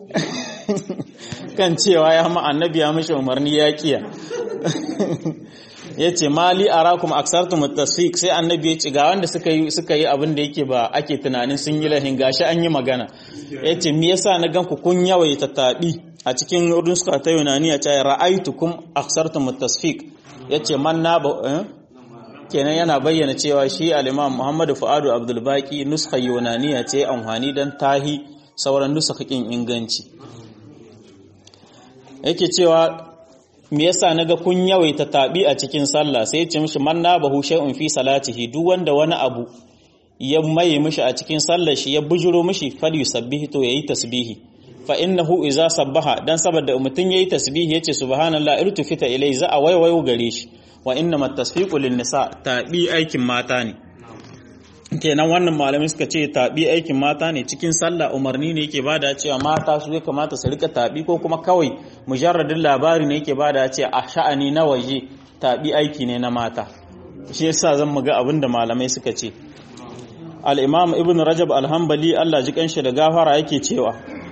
kan cewa ya ma annabi ya mishi umarni ya kiya ya ce mali arakum aksartum tasfiq sai annabi ya ce ga wanda suka yi suka yi abin da yake ba ake tunanin sun yi lahin gashi an yi magana ya ce me yasa na ganku kun yawaita tabi a cikin ruska ta yunaniya ta ra'aitukum aksartum tasfiq ya ce man na ba kenan yana bayyana cewa shi al-imam Muhammadu Fuadu Abdul Baqi nuskha yunaniya ce amfani dan tahi sauran nuskhakin inganci yake cewa me yasa naga kun yawaita tabi a cikin sallah sai ya ce mishi man nabahu shay'un fi salatihi duk wanda wani abu ya maye mishi a cikin sallar shi ya bujuro mishi fal yusabbihi to yayi tasbihi fa innahu idza sabbaha dan saboda mutun yayi tasbihi yace subhanallah irtufita ilai za a waiwayo gare shi wa innamat tasfiqu lin nisa tabi aikin mata ne kenan wannan malamai suka ce tabi aikin mata ne cikin sallah umarni ne yake bada cewa mata su ya kamata su rika tabi ko kuma kawai mujarradin labari ne yake bada cewa a sha'ani na waje tabi aiki ne na mata shi yasa zan muga abinda malamai suka ce al-imam ibn rajab al-hanbali Allah ji kanshi da gafara yake cewa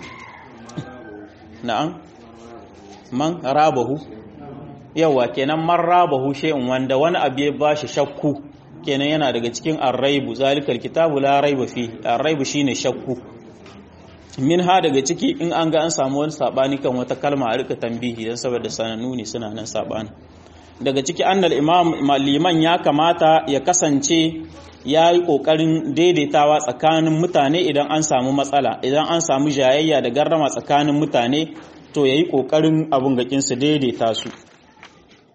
na'am man rabahu yawa kenan man rabahu shay'un wanda wani abu ya bashi shakku kenan yana daga cikin arraibu zalikal kitabu la raiba fi arraibu shine shakku min ha daga ciki in an ga an samu wani sabani kan wata kalma a rika tambihi dan saboda sanannu ne suna nan sabani daga ciki annal imam liman ya kamata ya kasance ya yi ƙoƙarin daidaitawa tsakanin mutane idan an samu matsala idan an samu jayayya da garrama tsakanin mutane to ya yi ƙoƙarin abin gakinsu daidaita su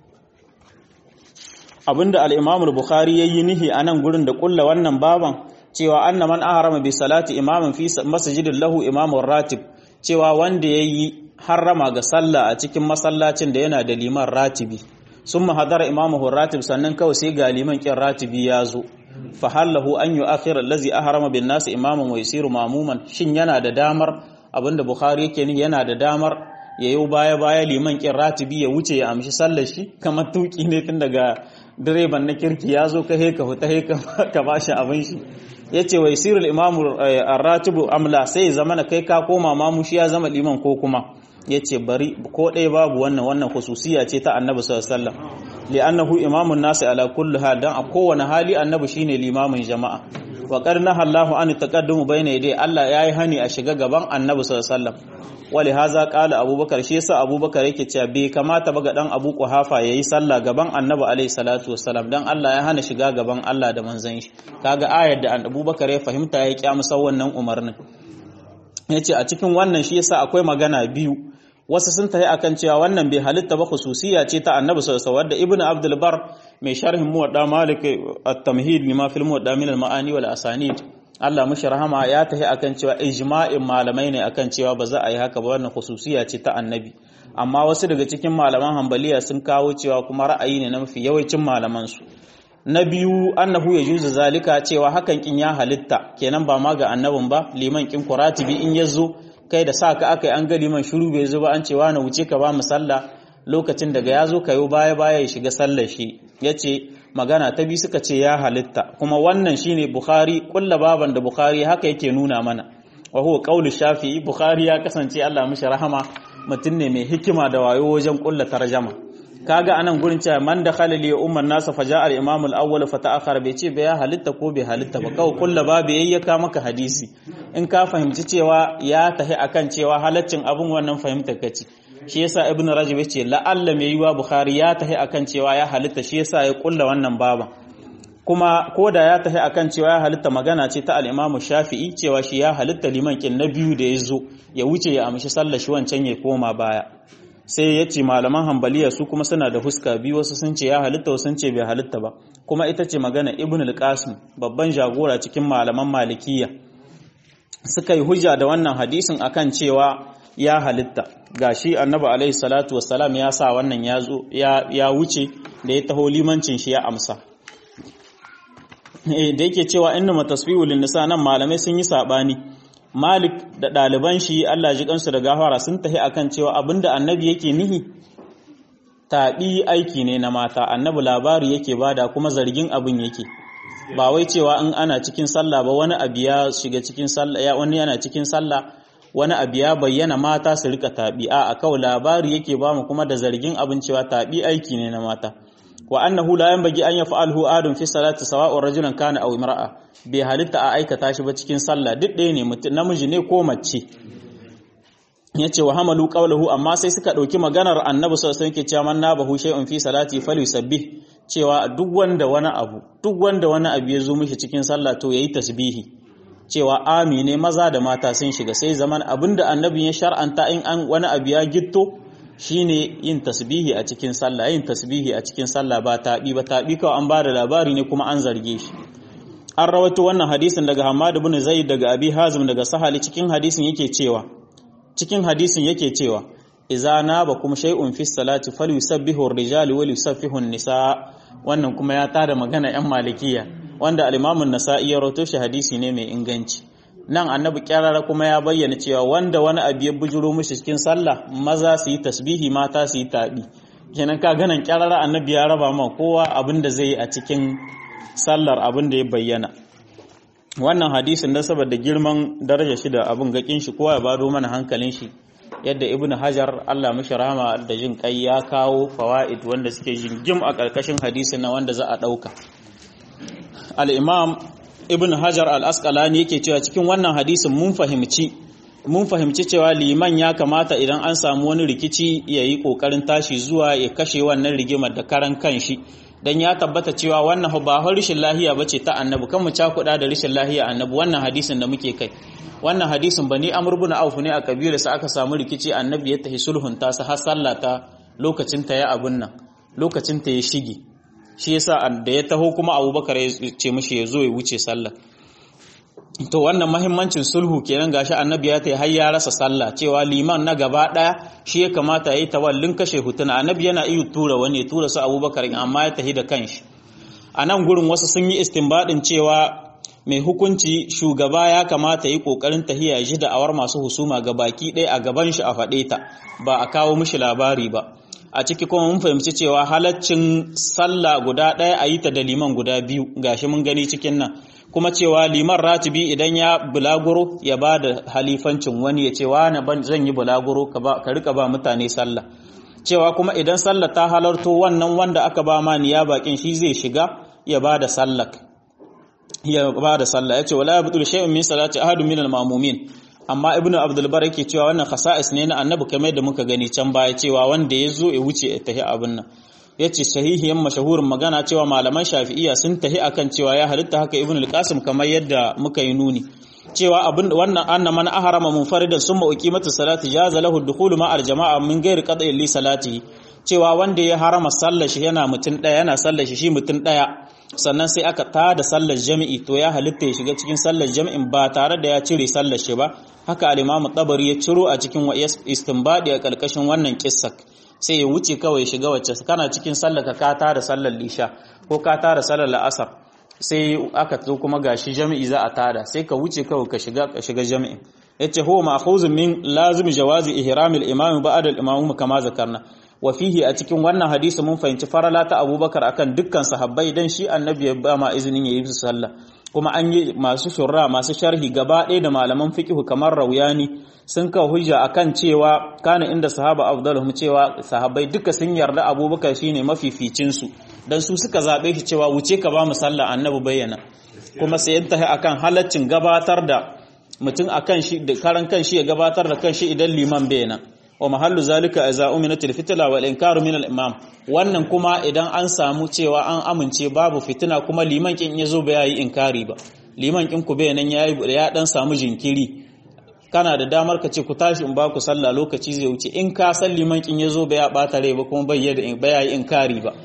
abinda al'imamul bukhari ya yi nihi a nan gurin da ƙulla wannan baban cewa anna man ahrama bi salati imamin fi masjidin lahu imamun ratib cewa wanda yayi harrama ga sallah a cikin masallacin da yana da liman ratibi sun mahadara imamu ratib sannan kawai sai ga liman kin ratibi ya zo fa hallahu an yu'akhir allazi ahrama bin nas imaman wa yasiru mamuman shin yana da damar abinda bukhari yake ni yana da damar yayo baya baya liman kin ratibi ya wuce ya amshi sallar shi kamar tuki ne tun daga direban na kirki ya zo ka heka huta heka ka bashi abin shi yace wa yasirul imamu ar-ratibu amla sai zamana kai ka koma mamu shi ya zama liman ko kuma yace bari ko ɗaya babu wannan wannan khususiya ce ta annabi sallallahu alaihi wasallam li'annahu imamun nasi ala kulli hal dan a kowane hali annabi shine limamin jama'a wa qarna Allahu an taqaddumu bayna yadai Allah yayi hani a shiga gaban annabi sallallahu alaihi wasallam wali haza qala abubakar shi yasa abubakar yake cewa bai kamata ba ga dan abu kuhafa yayi sallah gaban annabi alaihi salatu wassalam dan Allah ya hana shiga gaban Allah da manzon shi kaga ayar da abubakar ya fahimta ya kyamusa wannan umarnin yace a cikin wannan shi yasa akwai magana biyu wasu sun tafi akan cewa wannan bai halitta ba khususiya ce ta annabi sallallahu alaihi wasallam ibnu abdul bar mai sharhin muwadda malik at-tamhid lima fil muwadda min al-ma'ani wal asanid Allah mushi rahama ya tafi akan cewa ijma'in malamai ne akan cewa ba za a yi haka ba wannan khususiya ce ta annabi amma wasu daga cikin malaman hanbaliya sun kawo cewa kuma ra'ayi ne na mafi yawancin malaman su na biyu annahu ya juzu zalika cewa hakan kin ya halitta kenan ba ma ga annabin ba liman kin kuratibi in yazo kai da sa ka aka yi an ga liman shiru bai zo ba an cewa na wuce ka ba mu sallah lokacin daga ya zo kayo baya baya ya shiga sallar shi yace magana ta bi suka ce ya halitta kuma wannan shine bukhari kulla baban da bukhari haka yake nuna mana wa huwa qaulu shafi'i bukhari ya kasance Allah mishi rahama mutum ne mai hikima da wayo wajen kulla tarjama kaga anan gurin cewa man da khalali umman nasa faja al imam al awwal fa ta'akhara bai ce bai ya halitta ko bai halitta ba kawai kulla babu yayyaka maka hadisi in ka fahimci cewa ya tahi akan cewa halaccin abun wannan fahimtar kace shi yasa ibn rajab yace la'alla mai yiwa bukhari ya tahi akan cewa ya halitta shi yasa ya kulla wannan baban kuma ko da ya tahi akan cewa ya halitta magana ce ta al-imamu shafi'i cewa shi ya halitta liman kin na biyu da ya zo ya wuce ya amshi sallar shi wancan ya koma baya sai ya ce malaman hambaliya su kuma suna da huska biyu wasu sun ce ya halitta wasu sun ce bai halitta ba kuma ita ce magana ibn al-qasim babban jagora cikin malaman malikiya suka yi hujja da wannan hadisin akan cewa ya halitta gashi annabi alaihi salatu wassalam ya sa wannan ya zo ya wuce da ya taho limancin shi ya amsa da yake cewa inna matasbihu lin nisa nan malamai sun yi sabani Malik da ɗaliban shi Allah ji kansu da gafara sun tahi akan cewa abinda annabi yake nihi taɓi aiki ne na mata annabi labari yake bada kuma zargin abin yake ba wai cewa in ana cikin sallah ba wani abu ya shiga cikin sallah ya wani yana cikin sallah wani abu ya bayyana mata su rika taɓi a kawai labari yake ba mu kuma da zargin abin cewa taɓi aiki ne na mata wa annahu la yanbaghi an yaf'alhu adun fi salati sawa'un rajulan kana aw imra'a bai halitta a aikata shi ba cikin sallah duk ɗaya ne mutum namiji ne ko mace yace wa hamalu qawluhu amma sai suka dauki maganar annabi sallallahu alaihi wasallam yake cewa man nabahu shay'un fi salati falyusabbih cewa duk wanda wani abu duk wanda wani abu ya zo mishi cikin sallah to yayi tasbihi cewa amine maza da mata sun shiga sai zaman abinda annabi ya shar'anta in an wani abu ya gitto shine yin tasbihi a cikin sallah yin tasbihi a cikin sallah ba taɓi ba taɓi kawai an ba da labari ne kuma an zarge shi an rawaito wannan hadisin daga Hamad ibn Zaid daga Abi Hazim daga Sahali cikin hadisin yake cewa cikin hadisin yake cewa idza nabakum shay'un fi salati falyusabbihu ar-rijalu wa yusaffihu an-nisa wannan kuma ya tada magana yan malikiya wanda al-Imam an-Nasa'i ya rawaito shi hadisi ne mai inganci nan annabi kyarara kuma ya bayyana cewa wanda wani abu ya bujuro mishi cikin sallah maza su yi tasbihi mata su yi taɓi kenan ka ganin kyarara annabi ya raba ma kowa abin da zai yi a cikin sallar abin da ya bayyana wannan hadisin da saboda girman daraja shi da abin gakin shi kowa ya bado mana hankalin shi yadda ibnu hajar Allah mishi rahama da jin kai ya kawo fawaid wanda suke jingim a karkashin hadisin na wanda za a dauka al-imam ibn hajar al-asqalani yake cewa cikin wannan hadisin mun fahimci mun fahimci cewa liman ya kamata idan an samu wani rikici ya yi kokarin tashi zuwa ya kashe wannan rigimar da karan kanshi dan ya tabbata cewa wannan ba har rishin lahiya bace ta annabi kan mu cakuda da rishin lahiya annabi wannan hadisin da muke kai wannan hadisin bani amr ibn auf ne a kabila sa aka samu rikici annabi ya tahi sulhun ta sa har sallata lokacin ta ya abun nan lokacin ta ya shige shi yasa da ya taho kuma abubakar ya ce mishi ya zo ya wuce sallah to wannan mahimmancin sulhu kenan gashi annabi ya tai har ya rasa sallah cewa liman na gaba daya shi ya kamata yayi tawallin kashe hutuna annabi yana iya tura wani ya tura su Abubakar amma ya tahi da kanshi a nan gurin wasu sun yi istinbadin cewa mai hukunci shugaba ya kamata yi kokarin tahiya shi da awar masu husuma ga baki ɗaya a gaban shi a faɗe ta ba a kawo mishi labari ba a ciki kuma mun fahimci cewa halaccin sallah guda ɗaya a yi ta da liman guda biyu gashi mun gani cikin nan kuma cewa liman ratibi idan ya bulaguro ya ba da halifancin wani ya ce wani ban zan yi bulaguro ka rika ba mutane sallah cewa kuma idan sallah ta halarto wannan wanda aka ba ma niya bakin shi zai shiga ya ba da sallah ya ba da sallah ya ce wala yabtul shay'un min salati ahadun min al-ma'mumin amma ibnu abdul bar yake cewa wannan khasa'is ne na annabi kamar da muka gani can baya cewa wanda ya zo ya wuce ya tahi abin nan yace sahihiyan mashahurin magana cewa malaman shafi'iyya sun tahi akan cewa ya halitta haka ibnu al-qasim kamar yadda muka yi nuni cewa abin wannan anna man ahrama munfaridan summa uqimatu salati jaza lahu dukhulu ma al-jama'a min ghairi qad'i li salatihi cewa wanda ya harama sallar shi yana mutun daya yana sallar shi shi mutun daya sannan sai aka tada sallar jami'i to ya halitta ya shiga cikin sallar jami'in ba tare da ya cire sallar shi ba haka al-imamu tabari ya ciro a cikin istinbadi a kalkashin wannan kissak sai ya wuce kawai shiga wacce kana cikin sallar ka ka tada sallar lisha ko ka tada sallar la'asar sai aka zo kuma gashi jami'i za a tada sai ka wuce kawai ka shiga ka shiga jami'in yace huwa ma'khuzun min lazim jawazi ihramil imam ba'da al-imam kama zakarna wa fihi a cikin wannan hadisi mun fahimci farala ta Abubakar akan dukkan sahabbai dan shi annabi ya ba ma izinin yayi su sallah kuma an yi masu shurra masu sharhi gaba ɗaya da malaman fiqh kamar Rauyani sun kawo hujja akan cewa kana inda sahaba afdaluhum cewa sahabbai duka sun yarda Abubakar shine mafificin su dan su suka zabe shi cewa wuce ka ba mu sallah annabi bayyana kuma sai yantahi akan halaccin gabatar da mutum akan shi da karan kan shi ya gabatar da kan shi idan liman bayyana wa mahallu zalika iza uminatil fitla wal inkaru min al imam wannan kuma idan an samu cewa an amince babu fitina kuma liman kin yazo ba yayi inkari ba liman kin ku bayanan yayi ya dan samu jinkiri kana da damar ka ce ku tashi in ba ku sallah lokaci zai wuce in ka san liman kin yazo ba ya bata rai ba kuma bai da ba yayi inkari ba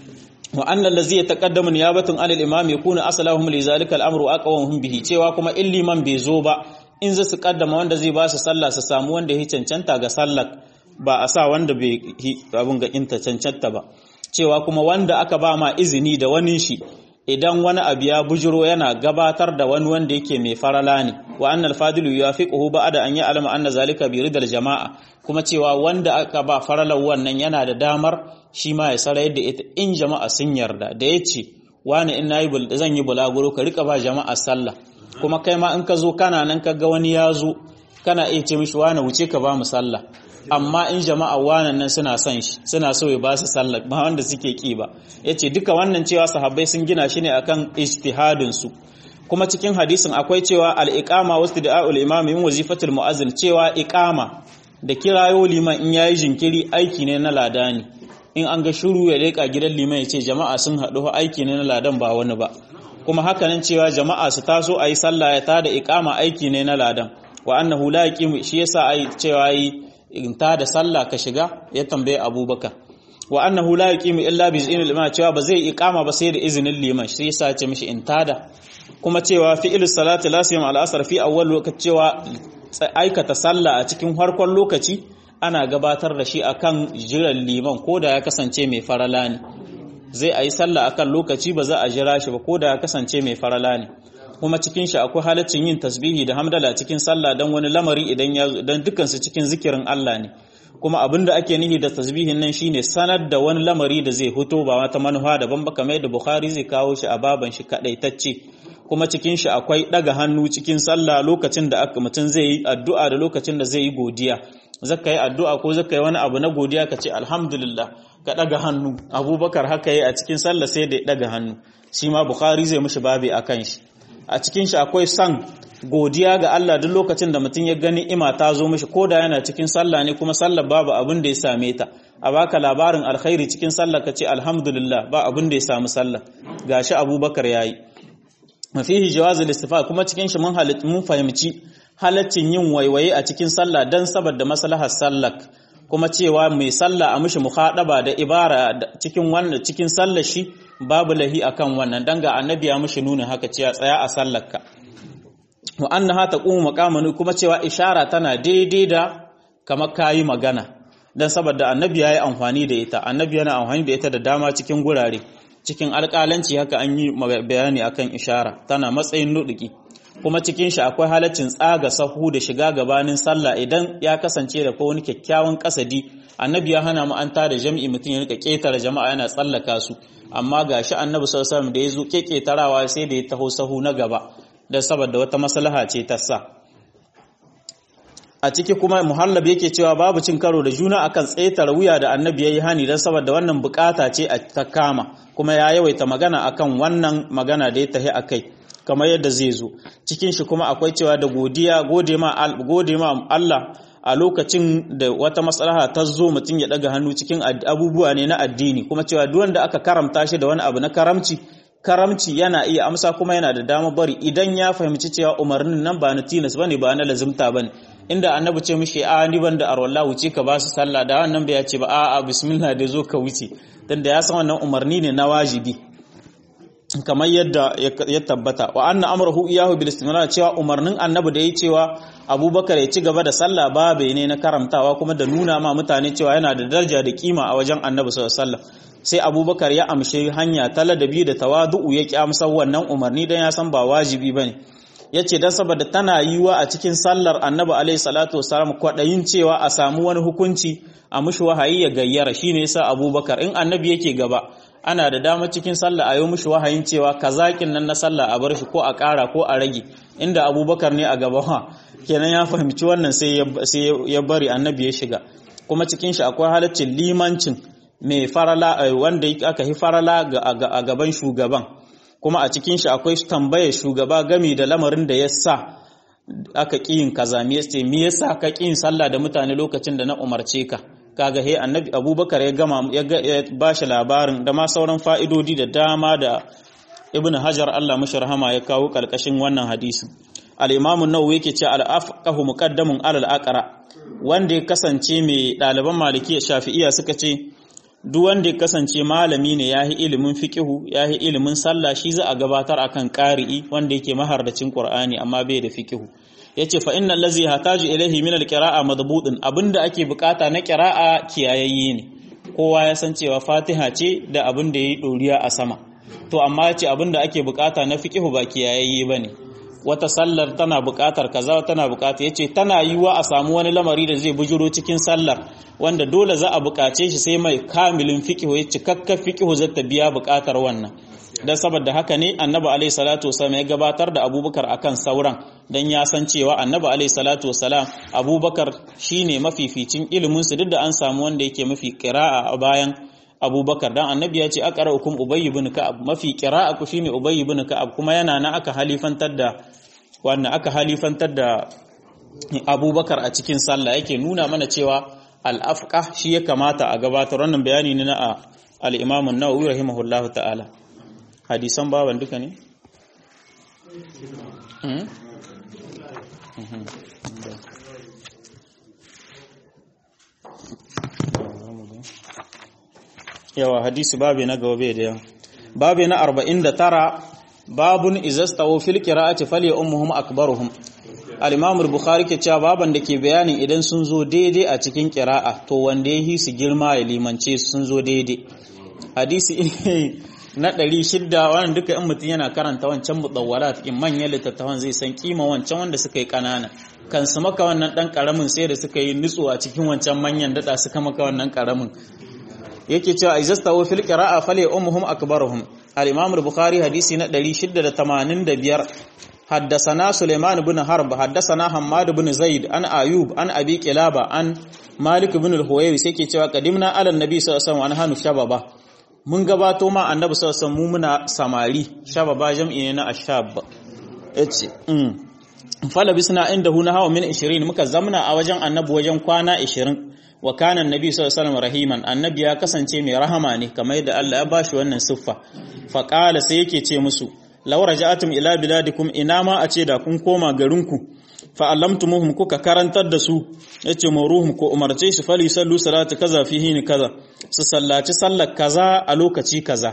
wa annal ladzi yataqaddamu niyabatan anil imam yakunu asalahum li zalika al amru aqwahum bihi cewa kuma in liman bai zo ba in za su kaddama wanda zai ba su sallah su samu wanda ya cancanta ga sallar ba a sa wanda bai abin ga inta cancanta ba cewa kuma wanda aka ba ma izini da wani shi idan wani abu ya bujiro yana gabatar da wani wanda yake mai farala ne wa annal fadilu yuwafiquhu ba'da an ya'lama anna zalika bi ridal jama'a kuma cewa wanda aka ba faralar wannan yana da damar shi ma ya sarayar da ita in jama'a sun yarda da yace wani in nayi zan yi bulaguro ka rika ba jama'a sallah kuma kai ma in ka zo kana nan ka ga wani ya zo kana iya ce mishi wani wuce ka ba mu sallah amma in jama'a wanan nan suna son shi suna so ya ba su sallah ba wanda suke ki ba yace duka wannan cewa sahabbai sun gina shi ne akan ijtihadin su kuma cikin hadisin akwai cewa al-iqama wastida'ul imam min wazifatul muazzin cewa iqama da kirayo liman in yayi jinkiri aiki ne na ladani in an ga shiru ya leka gidan liman ya ce jama'a sun haɗu aiki ne na ladan ba wani ba kuma hakanan cewa jama'a su taso ayi sallah ya tada iqama aiki ne na ladan wa annahu la yaqimu shi yasa ai cewa yi in tada sallah ka shiga ya tambaye abubakar wa annahu la yaqimu illa bi iznil imam cewa ba zai iqama ba sai da izinin liman shi yasa ya ce mishi in tada kuma cewa fi'il salati la siyam al asr fi awwal lokaci cewa aikata sallah a cikin farkon lokaci ana gabatar da shi akan jiran liman ko da ya kasance mai farala ne zai a yi sallah akan lokaci ba za a jira shi ba ko da ya kasance mai farala ne kuma cikin shi akwai halaccin yin tasbihi da hamdala cikin sallah don wani lamari idan ya dan dukkan su cikin zikirin Allah ne kuma abin da ake nihi da tasbihin nan shine sanar da wani lamari da zai fito ba wata manufa daban ba kamar yadda Bukhari zai kawo shi a baban shi kadaitacce kuma cikin shi akwai daga hannu cikin sallah lokacin da aka mutum zai yi addu'a da lokacin da zai yi godiya zaka yi addu'a ko zaka yi wani abu na godiya ka ce alhamdulillah ka daga hannu abubakar haka yi a cikin sallah sai da ya daga hannu shi ma bukhari zai mishi babi a kan shi a cikin shi akwai san godiya ga Allah duk lokacin da mutum ya gani ima ta zo mishi ko da yana cikin sallah ne kuma sallah babu abin da ya same ta a baka labarin alkhairi cikin sallah ka ce alhamdulillah ba abin da ya samu sallah gashi abubakar yayi mafihi jawazul istifa kuma cikin shi mun mun fahimci halaccin yin waiwaye a cikin sallah dan saboda maslahar sallah kuma cewa mai sallah a mishi muhadaba da ibara cikin wannan cikin sallar shi babu lahi akan wannan dan ga annabi ya mishi nuna haka cewa tsaya a sallarka wa annaha taqumu maqaman kuma cewa ishara tana daidai da kamar kayi magana dan saboda annabi yayi amfani da ita annabi yana amfani da ita da dama cikin gurare cikin alƙalanci haka an yi bayani akan ishara tana matsayin nuduki kuma cikin shi akwai halaccin tsaga sahu da shiga gabanin sallah idan ya kasance da ko wani kyakkyawan kasadi annabi ya hana mu an tada jami'i mutum ya rika ketare jama'a yana tsallaka su amma gashi annabi sallallahu alaihi wasallam da yazo keketarawa sai da ya taho sahu na gaba dan saboda wata maslaha ce ta sa a ciki kuma muhallab yake cewa babu cin karo da juna akan tsetare wuya da annabi yayi hani dan saboda wannan bukata ce a ta kama kuma ya yawaita magana akan wannan magana da ya tahi akai kamar yadda zai zo cikin shi kuma akwai cewa da godiya gode ma gode ma Allah a lokacin da wata maslaha ta zo mutum ya daga hannu cikin abubuwa ne na addini kuma cewa duk wanda aka karamta shi da wani abu na karamci karamci yana iya amsa kuma yana da dama bari idan ya fahimci cewa umarnin nan ba na tilas bane ba na lazimta bane inda annabi ce mishi a ni ban da arwalla wuce ka ba su sallah da wannan bai ya ce ba a a bismillah da zo ka wuce dan da ya san wannan umarni ne na wajibi kamar yadda ya tabbata wa anna amrahu iyahu bil istimrar cewa umarnin annabi da yayi cewa abubakar ya ci gaba da sallah babe ne na karamtawa kuma da nuna ma mutane cewa yana da daraja da kima a wajen annabi sallallahu alaihi wasallam sai abubakar ya amshi hanya ta ladabi da tawadu'u ya ki amsar wannan umarni dan ya san ba wajibi bane yace dan saboda tana yiwa a cikin sallar annabi alaihi salatu wasallam kwadayin cewa a samu wani hukunci a mushi wahayi ya gayyara shine yasa abubakar in annabi yake gaba ana da dama cikin sallah a yi mushi wahayin cewa kazakin nan na sallah a bar shi ko a ƙara ko a rage inda abubakar ne a gaba ha kenan ya fahimci wannan sai ya bari annabi ya shiga kuma cikin shi akwai halaccin limancin mai farala wanda aka yi farala a gaban shugaban kuma a cikin shi akwai tambayar shugaba gami da lamarin da ya sa aka ƙi yin kaza me yasa ka ƙi yin sallah da mutane lokacin da na umarce ka kaga he annabi abubakar ya gama ya ba shi labarin da ma sauran fa'idodi da dama da ibn hajar Allah mashi rahama ya kawo karkashin wannan hadisi al-imamu nawawi yake ce al-afqahu muqaddamun alal aqra wanda ya kasance mai ɗaliban maliki shafi'iyya suka ce duk wanda ya kasance malami ne yahi ilimin fiqihu yahi ilimin sallah shi za a gabatar akan qari'i wanda yake mahardacin qur'ani amma bai da fiqihu yace fa innal ladzi hataju ilayhi min alqira'a madbutun abinda ake bukata na qira'a kiyayayye ne kowa ya san cewa Fatiha ce da abin da yayi doriya a sama to amma yace abinda ake bukata na fiqhu ba kiyayayye bane wata sallar tana bukatar kaza tana bukata yace tana yiwa a samu wani lamari da zai bujuro cikin sallar wanda dole za a bukace shi sai mai kamilin fiqhu ya cikakken fiqhu zata biya bukatar wannan dan saboda haka ne annabi alaihi salatu wasallam ya gabatar da abubakar akan sauran dan ya san cewa annabi alaihi salatu wasallam abubakar shine mafificin ilimin su duk da an samu wanda yake mafi qira'a a bayan abubakar dan annabi ya ce aqra'ukum ubay ibn ka'ab mafi qira'a ku shine ubay ibn ka'ab kuma yana na aka halifantar da wannan aka halifantar da abubakar a cikin sallah yake nuna mana cewa al-afqah shi ya kamata a gabatar wannan bayani ne na al-imam an-nawawi rahimahullahu ta'ala hadisan baban duka ne? yawa hadisi babi na gaube da yawa babi na 49 babun izastawo fil qira'ati fali ummuhum akbaruhum al-imam al-bukhari ke cewa baban da ke bayanin idan sun zo daidai a cikin qira'a to wanda yahi su girma ya limance sun zo daidai hadisi na ɗari shidda wannan duka in mutum yana karanta wancan mutawwalat in manyan littattafan zai san kima wancan wanda suka yi ƙanana kan su maka wannan ɗan ƙaramin sai da suka yi nutsuwa cikin wancan manyan daɗa suka maka wannan ƙaramin yake cewa izastawu fil qira'a fali ummuhum akbaruhum al-imam al-bukhari hadisi na 685 حدثنا سليمان بن حرب حدثنا حماد بن زيد عن ايوب عن ابي قلابه عن مالك بن الهويري sai ke cewa qadimna ala annabi sallallahu alaihi wasallam an hanu shababa mun gabato ma annabi sallallahu alaihi mu muna samari shababa jam'i ne na ashab yace mm fala bisna indahu na hawa min 20 muka zamna a wajen annabi wajen kwana 20 wa kana annabi sallallahu alaihi rahiman annabi ya kasance mai rahama ne kamar yadda Allah ya bashi wannan siffa fa qala sai yake ce musu law raja'atum ila biladikum ina ma a ce da kun koma garinku fa allamtumuhum kuka karantar da su yace muruhum ko umarce su fali sallu salatu kaza fihi ni kaza su sallaci sallar kaza a lokaci kaza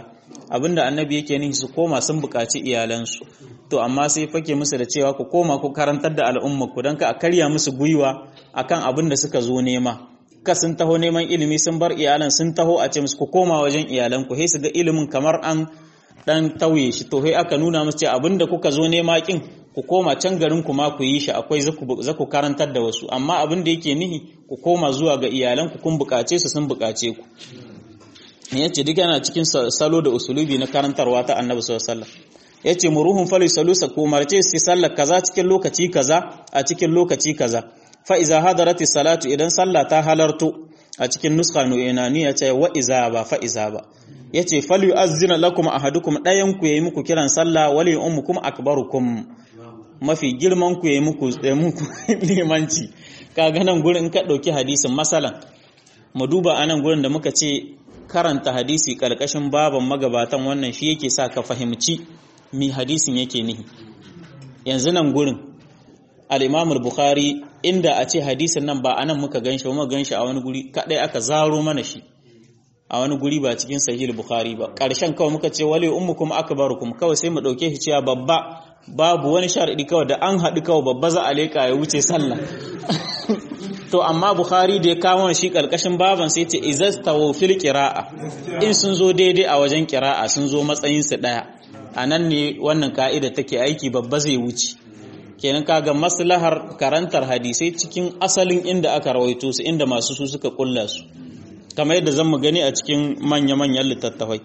abinda annabi yake nihi su koma sun buƙaci iyalansu to amma sai fake musu da cewa ku koma ku karantar da al'umma ku don ka a karya musu gwiwa akan abin da suka zo nema ka sun taho neman ilimi sun bar iyalan sun taho a ce musu ku koma wajen iyalan ku sai su ga ilimin kamar an dan tauye shi to sai aka nuna musu cewa abin da kuka zo nema kin ku koma can garin ku ma ku yi shi akwai za ku karantar da wasu amma abin da yake nihi ku koma zuwa ga iyalan ku kun bukace su sun bukace ku yace duk yana cikin salo da usulubi na karantarwa ta Annabi sallallahu alaihi wasallam yace muruhum fali salusa ku marce su sallar kaza cikin lokaci kaza a cikin lokaci kaza fa iza hadarati salatu idan sallah ta halarto a cikin nuskha nu'inani yace wa iza ba fa iza ba yace fali yu'azzina lakum ahadukum dayan ku yayi muku kiran sallah wali ummukum akbarukum mafi girman ku yayi muku tsaye muku limanci kaga nan gurin ka dauki hadisin masalan mu duba anan gurin da muka ce karanta hadisi karkashin baban magabatan wannan shi yake sa ka fahimci mi hadisin yake nihi yanzu nan gurin al-Imam al-Bukhari inda a ce hadisin nan ba anan muka ganshi ba muka ganshi a wani guri kadai aka zaro mana shi a wani guri ba cikin sahih al-Bukhari ba karshen kawai muka ce wali ummukum akbarukum kawai sai mu dauke shi cewa babba babu wani sharadi kawai da an haɗu kawai babba za a leka ya wuce sallah to amma bukhari da ya kawo shi karkashin baban sai ce izastawu fil qira'a in sun zo daidai a wajen qira'a sun zo matsayin su daya anan ne wannan ka'ida take aiki babba zai wuce kenan kaga maslahar karantar hadisai cikin asalin inda aka rawaito su inda masu su suka kulla su kamar yadda zan mu gani a cikin manya-manyan littattafai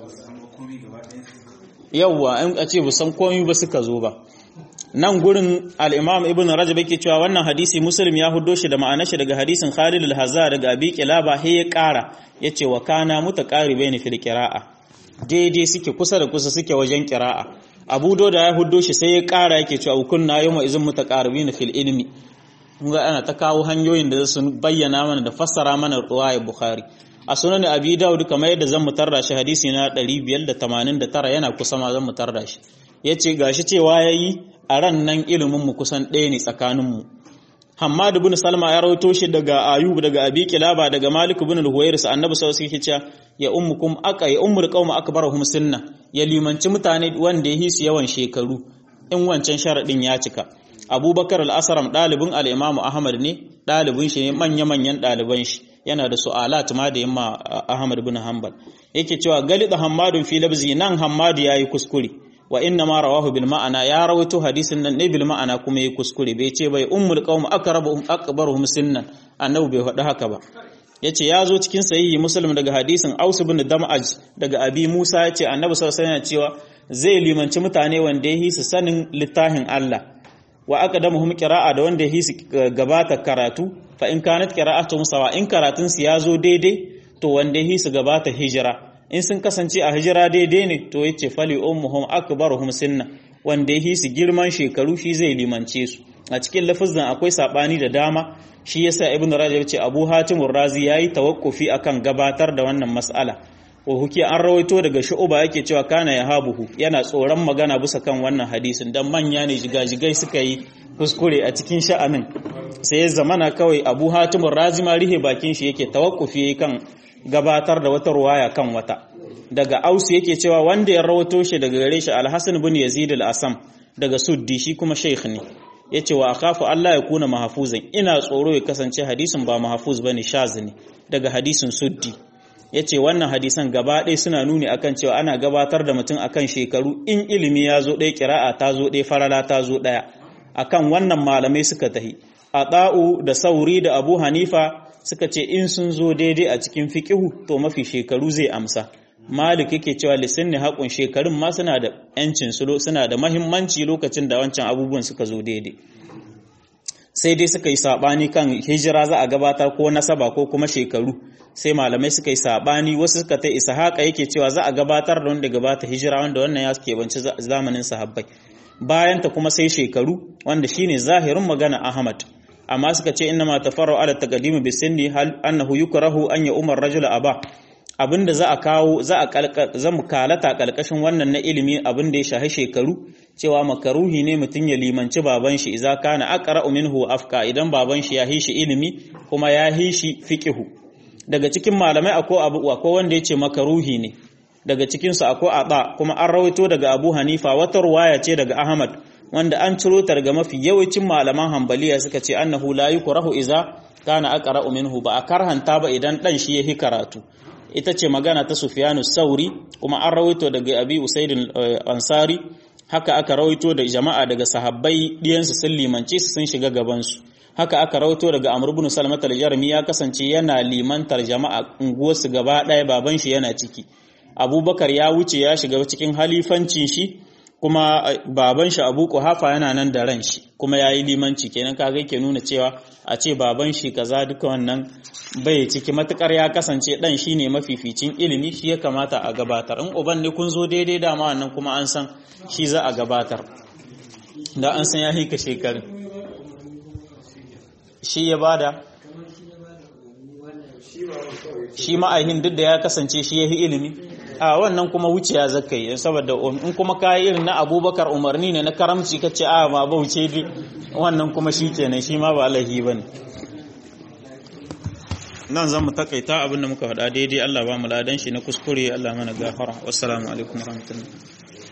yawwa in a ce bu san komai ba suka zo ba nan gurin al-imam ibn rajab yake cewa wannan hadisi muslim ya huddo shi da ma'anar shi daga hadisin khalid al-hazza daga abi kilaba he ya kara yace wa kana mutaqaribaini fil qira'a daidai suke kusa da kusa suke wajen qira'a abu da ya huddo shi sai ya kara yake cewa kunna yawma izin mutaqaribina fil ilmi mun ga ana ta kawo hanyoyin da su bayyana mana da fassara mana riwayar bukhari a sunan abi daud kamar yadda zan mutarra shi hadisi na 589 yana kusa ma zan mutarra shi yace gashi cewa yayi a ran nan ilimin mu kusan ɗaya ne tsakanin mu Hammad ibn Salma ya rawaito shi daga Ayub daga Abi Kilaba daga Malik ibn al-Huwairis annabi sallallahu alaihi wasallam ya ummukum aka ya ummul qaum akbaruhum sunna ya limanci mutane wanda ya hisu yawan shekaru in wancan sharadin ya cika Abubakar al-Asram dalibin al-Imam Ahmad ne dalibin shi ne manya-manyan daliban shi yana da su'alat ma da yamma Ahmad ibn Hanbal yake cewa galida Hammadun fi labzi nan Hammad yayi kuskure wa inna ma rawahu bil ma'ana ya rawaito hadisin nan ne bil ma'ana kuma yayi kuskure bai ce bai ummul qaum aqrabuhum akbaruhum sinnan annabi bai faɗi haka ba yace ya zo cikin sahihi muslim daga hadisin Aus ibn Dam'aj daga Abi Musa yace annabi sallallahu alaihi wasallam cewa zai limanci mutane wanda ya hisu sanin littafin Allah wa aqdamuhum qira'a da wanda ya hisu gabata karatu fa in kanat qira'atuhum sawa in karatun su ya zo daidai to wanda ya hisu gabata hijira in sun kasance a hijira daidai ne to yace fali ummuhum akbaruhum sinna wanda ya hisu girman shekaru shi zai limance su a cikin lafazin akwai sabani da dama shi yasa ibnu rajab ce abu hatim razi yayi tawakkufi akan gabatar da wannan mas'ala wa huki an rawaito daga shu'uba yake cewa kana ya habuhu yana tsoron magana bisa kan wannan hadisin dan manya ne jigajigai suka yi kuskure a cikin sha'anin sai ya zamana kawai abu hatim razi ma rihe bakin shi yake tawakkufi kan gabatar da wata ruwaya kan wata daga ausu yake cewa wanda ya rawato shi daga gare shi alhassan bin yazid al-asam daga suddi shi kuma sheikh ne yace wa akhafu Allah ya kuna mahfuzan ina tsoro ya kasance hadisin ba mahfuz bane shaz ne daga hadisin suddi yace wannan hadisan gaba ɗaya suna nuni akan cewa ana gabatar da mutum akan shekaru in ilimi ya zo ɗaya kira'a ta zo ɗaya farala ta zo ɗaya akan wannan malamai suka tahi Ata'u da Sauri da Abu Hanifa suka ce in sun zo daidai a cikin fiqihu to mafi shekaru zai amsa Malik yake cewa lisanni haƙun shekarun ma suna da ‘yancin su suna da mahimmanci lokacin da wancan abubuwan suka zo daidai. Sai dai suka yi saɓani kan hijira za a gabatar ko nasaba ko kuma shekaru, sai malamai suka yi saɓani wasu suka ta isa haka yake cewa za a gabatar da wanda gabata hijira wanda wannan ya keɓanci zamanin sahabbai. Bayanta kuma sai shekaru wanda shine zahirin magana Ahmad. Amma suka ce inna ma tafarra'u ala taqdimi bisinni hal annahu yukrahu an ya umar rajula aba abinda za a kawo za a za mu kalata kalkashin wannan na ilimi abinda ya shahi shekaru cewa makaruhi ne mutum ya limanci baban shi idza kana aqra minhu afka idan baban shi ya hishi ilimi kuma ya hishi fiqhu daga cikin malamai akwai abu akwai wanda yace makaruhi ne daga cikinsu akwai aba kuma an rawaito daga abu hanifa wata ruwaya ce daga ahmad wanda an ciro ta daga mafi yawancin malaman hambaliya suka ce annahu la yukrahu iza kana aqra'u minhu ba a karhanta ba idan dan shi yahi karatu ita ce magana ta sufyanu sauri kuma an rawaito daga abi usaid ansari haka aka rawaito da jama'a daga sahabbai diyansu sun limance su sun shiga gaban su haka aka rawaito daga amr ibn salmat al-jarmi ya kasance yana limantar jama'a unguwarsu gaba daya baban shi yana ciki abubakar ya wuce ya shiga cikin halifancin shi kuma baban shi abu kuhafa yana nan da ran shi kuma ya yi limanci kenan kaga yake nuna cewa a ce baban shi kaza duka wannan bai ciki matukar ya kasance dan shi ne mafificin ilimi shi ya kamata a gabatar in uban ne kun zo daidai dama wannan kuma an san shi za a gabatar da an san ya hika shekarun shi ya bada shi ma'aihin duk da ya kasance shi ya yi ilimi a wannan kuma wuciya zaka yi saboda in kuma ka yi irin na abubakar umarni ne na karamci ka ce a ba bauce dai wannan kuma shi kenan shi ma ba alaihi ba ne nan zan mu takaita abinda muka faɗa daidai Allah ba mu ladan shi na kuskure Allah mana gafara wassalamu alaikum warahmatullahi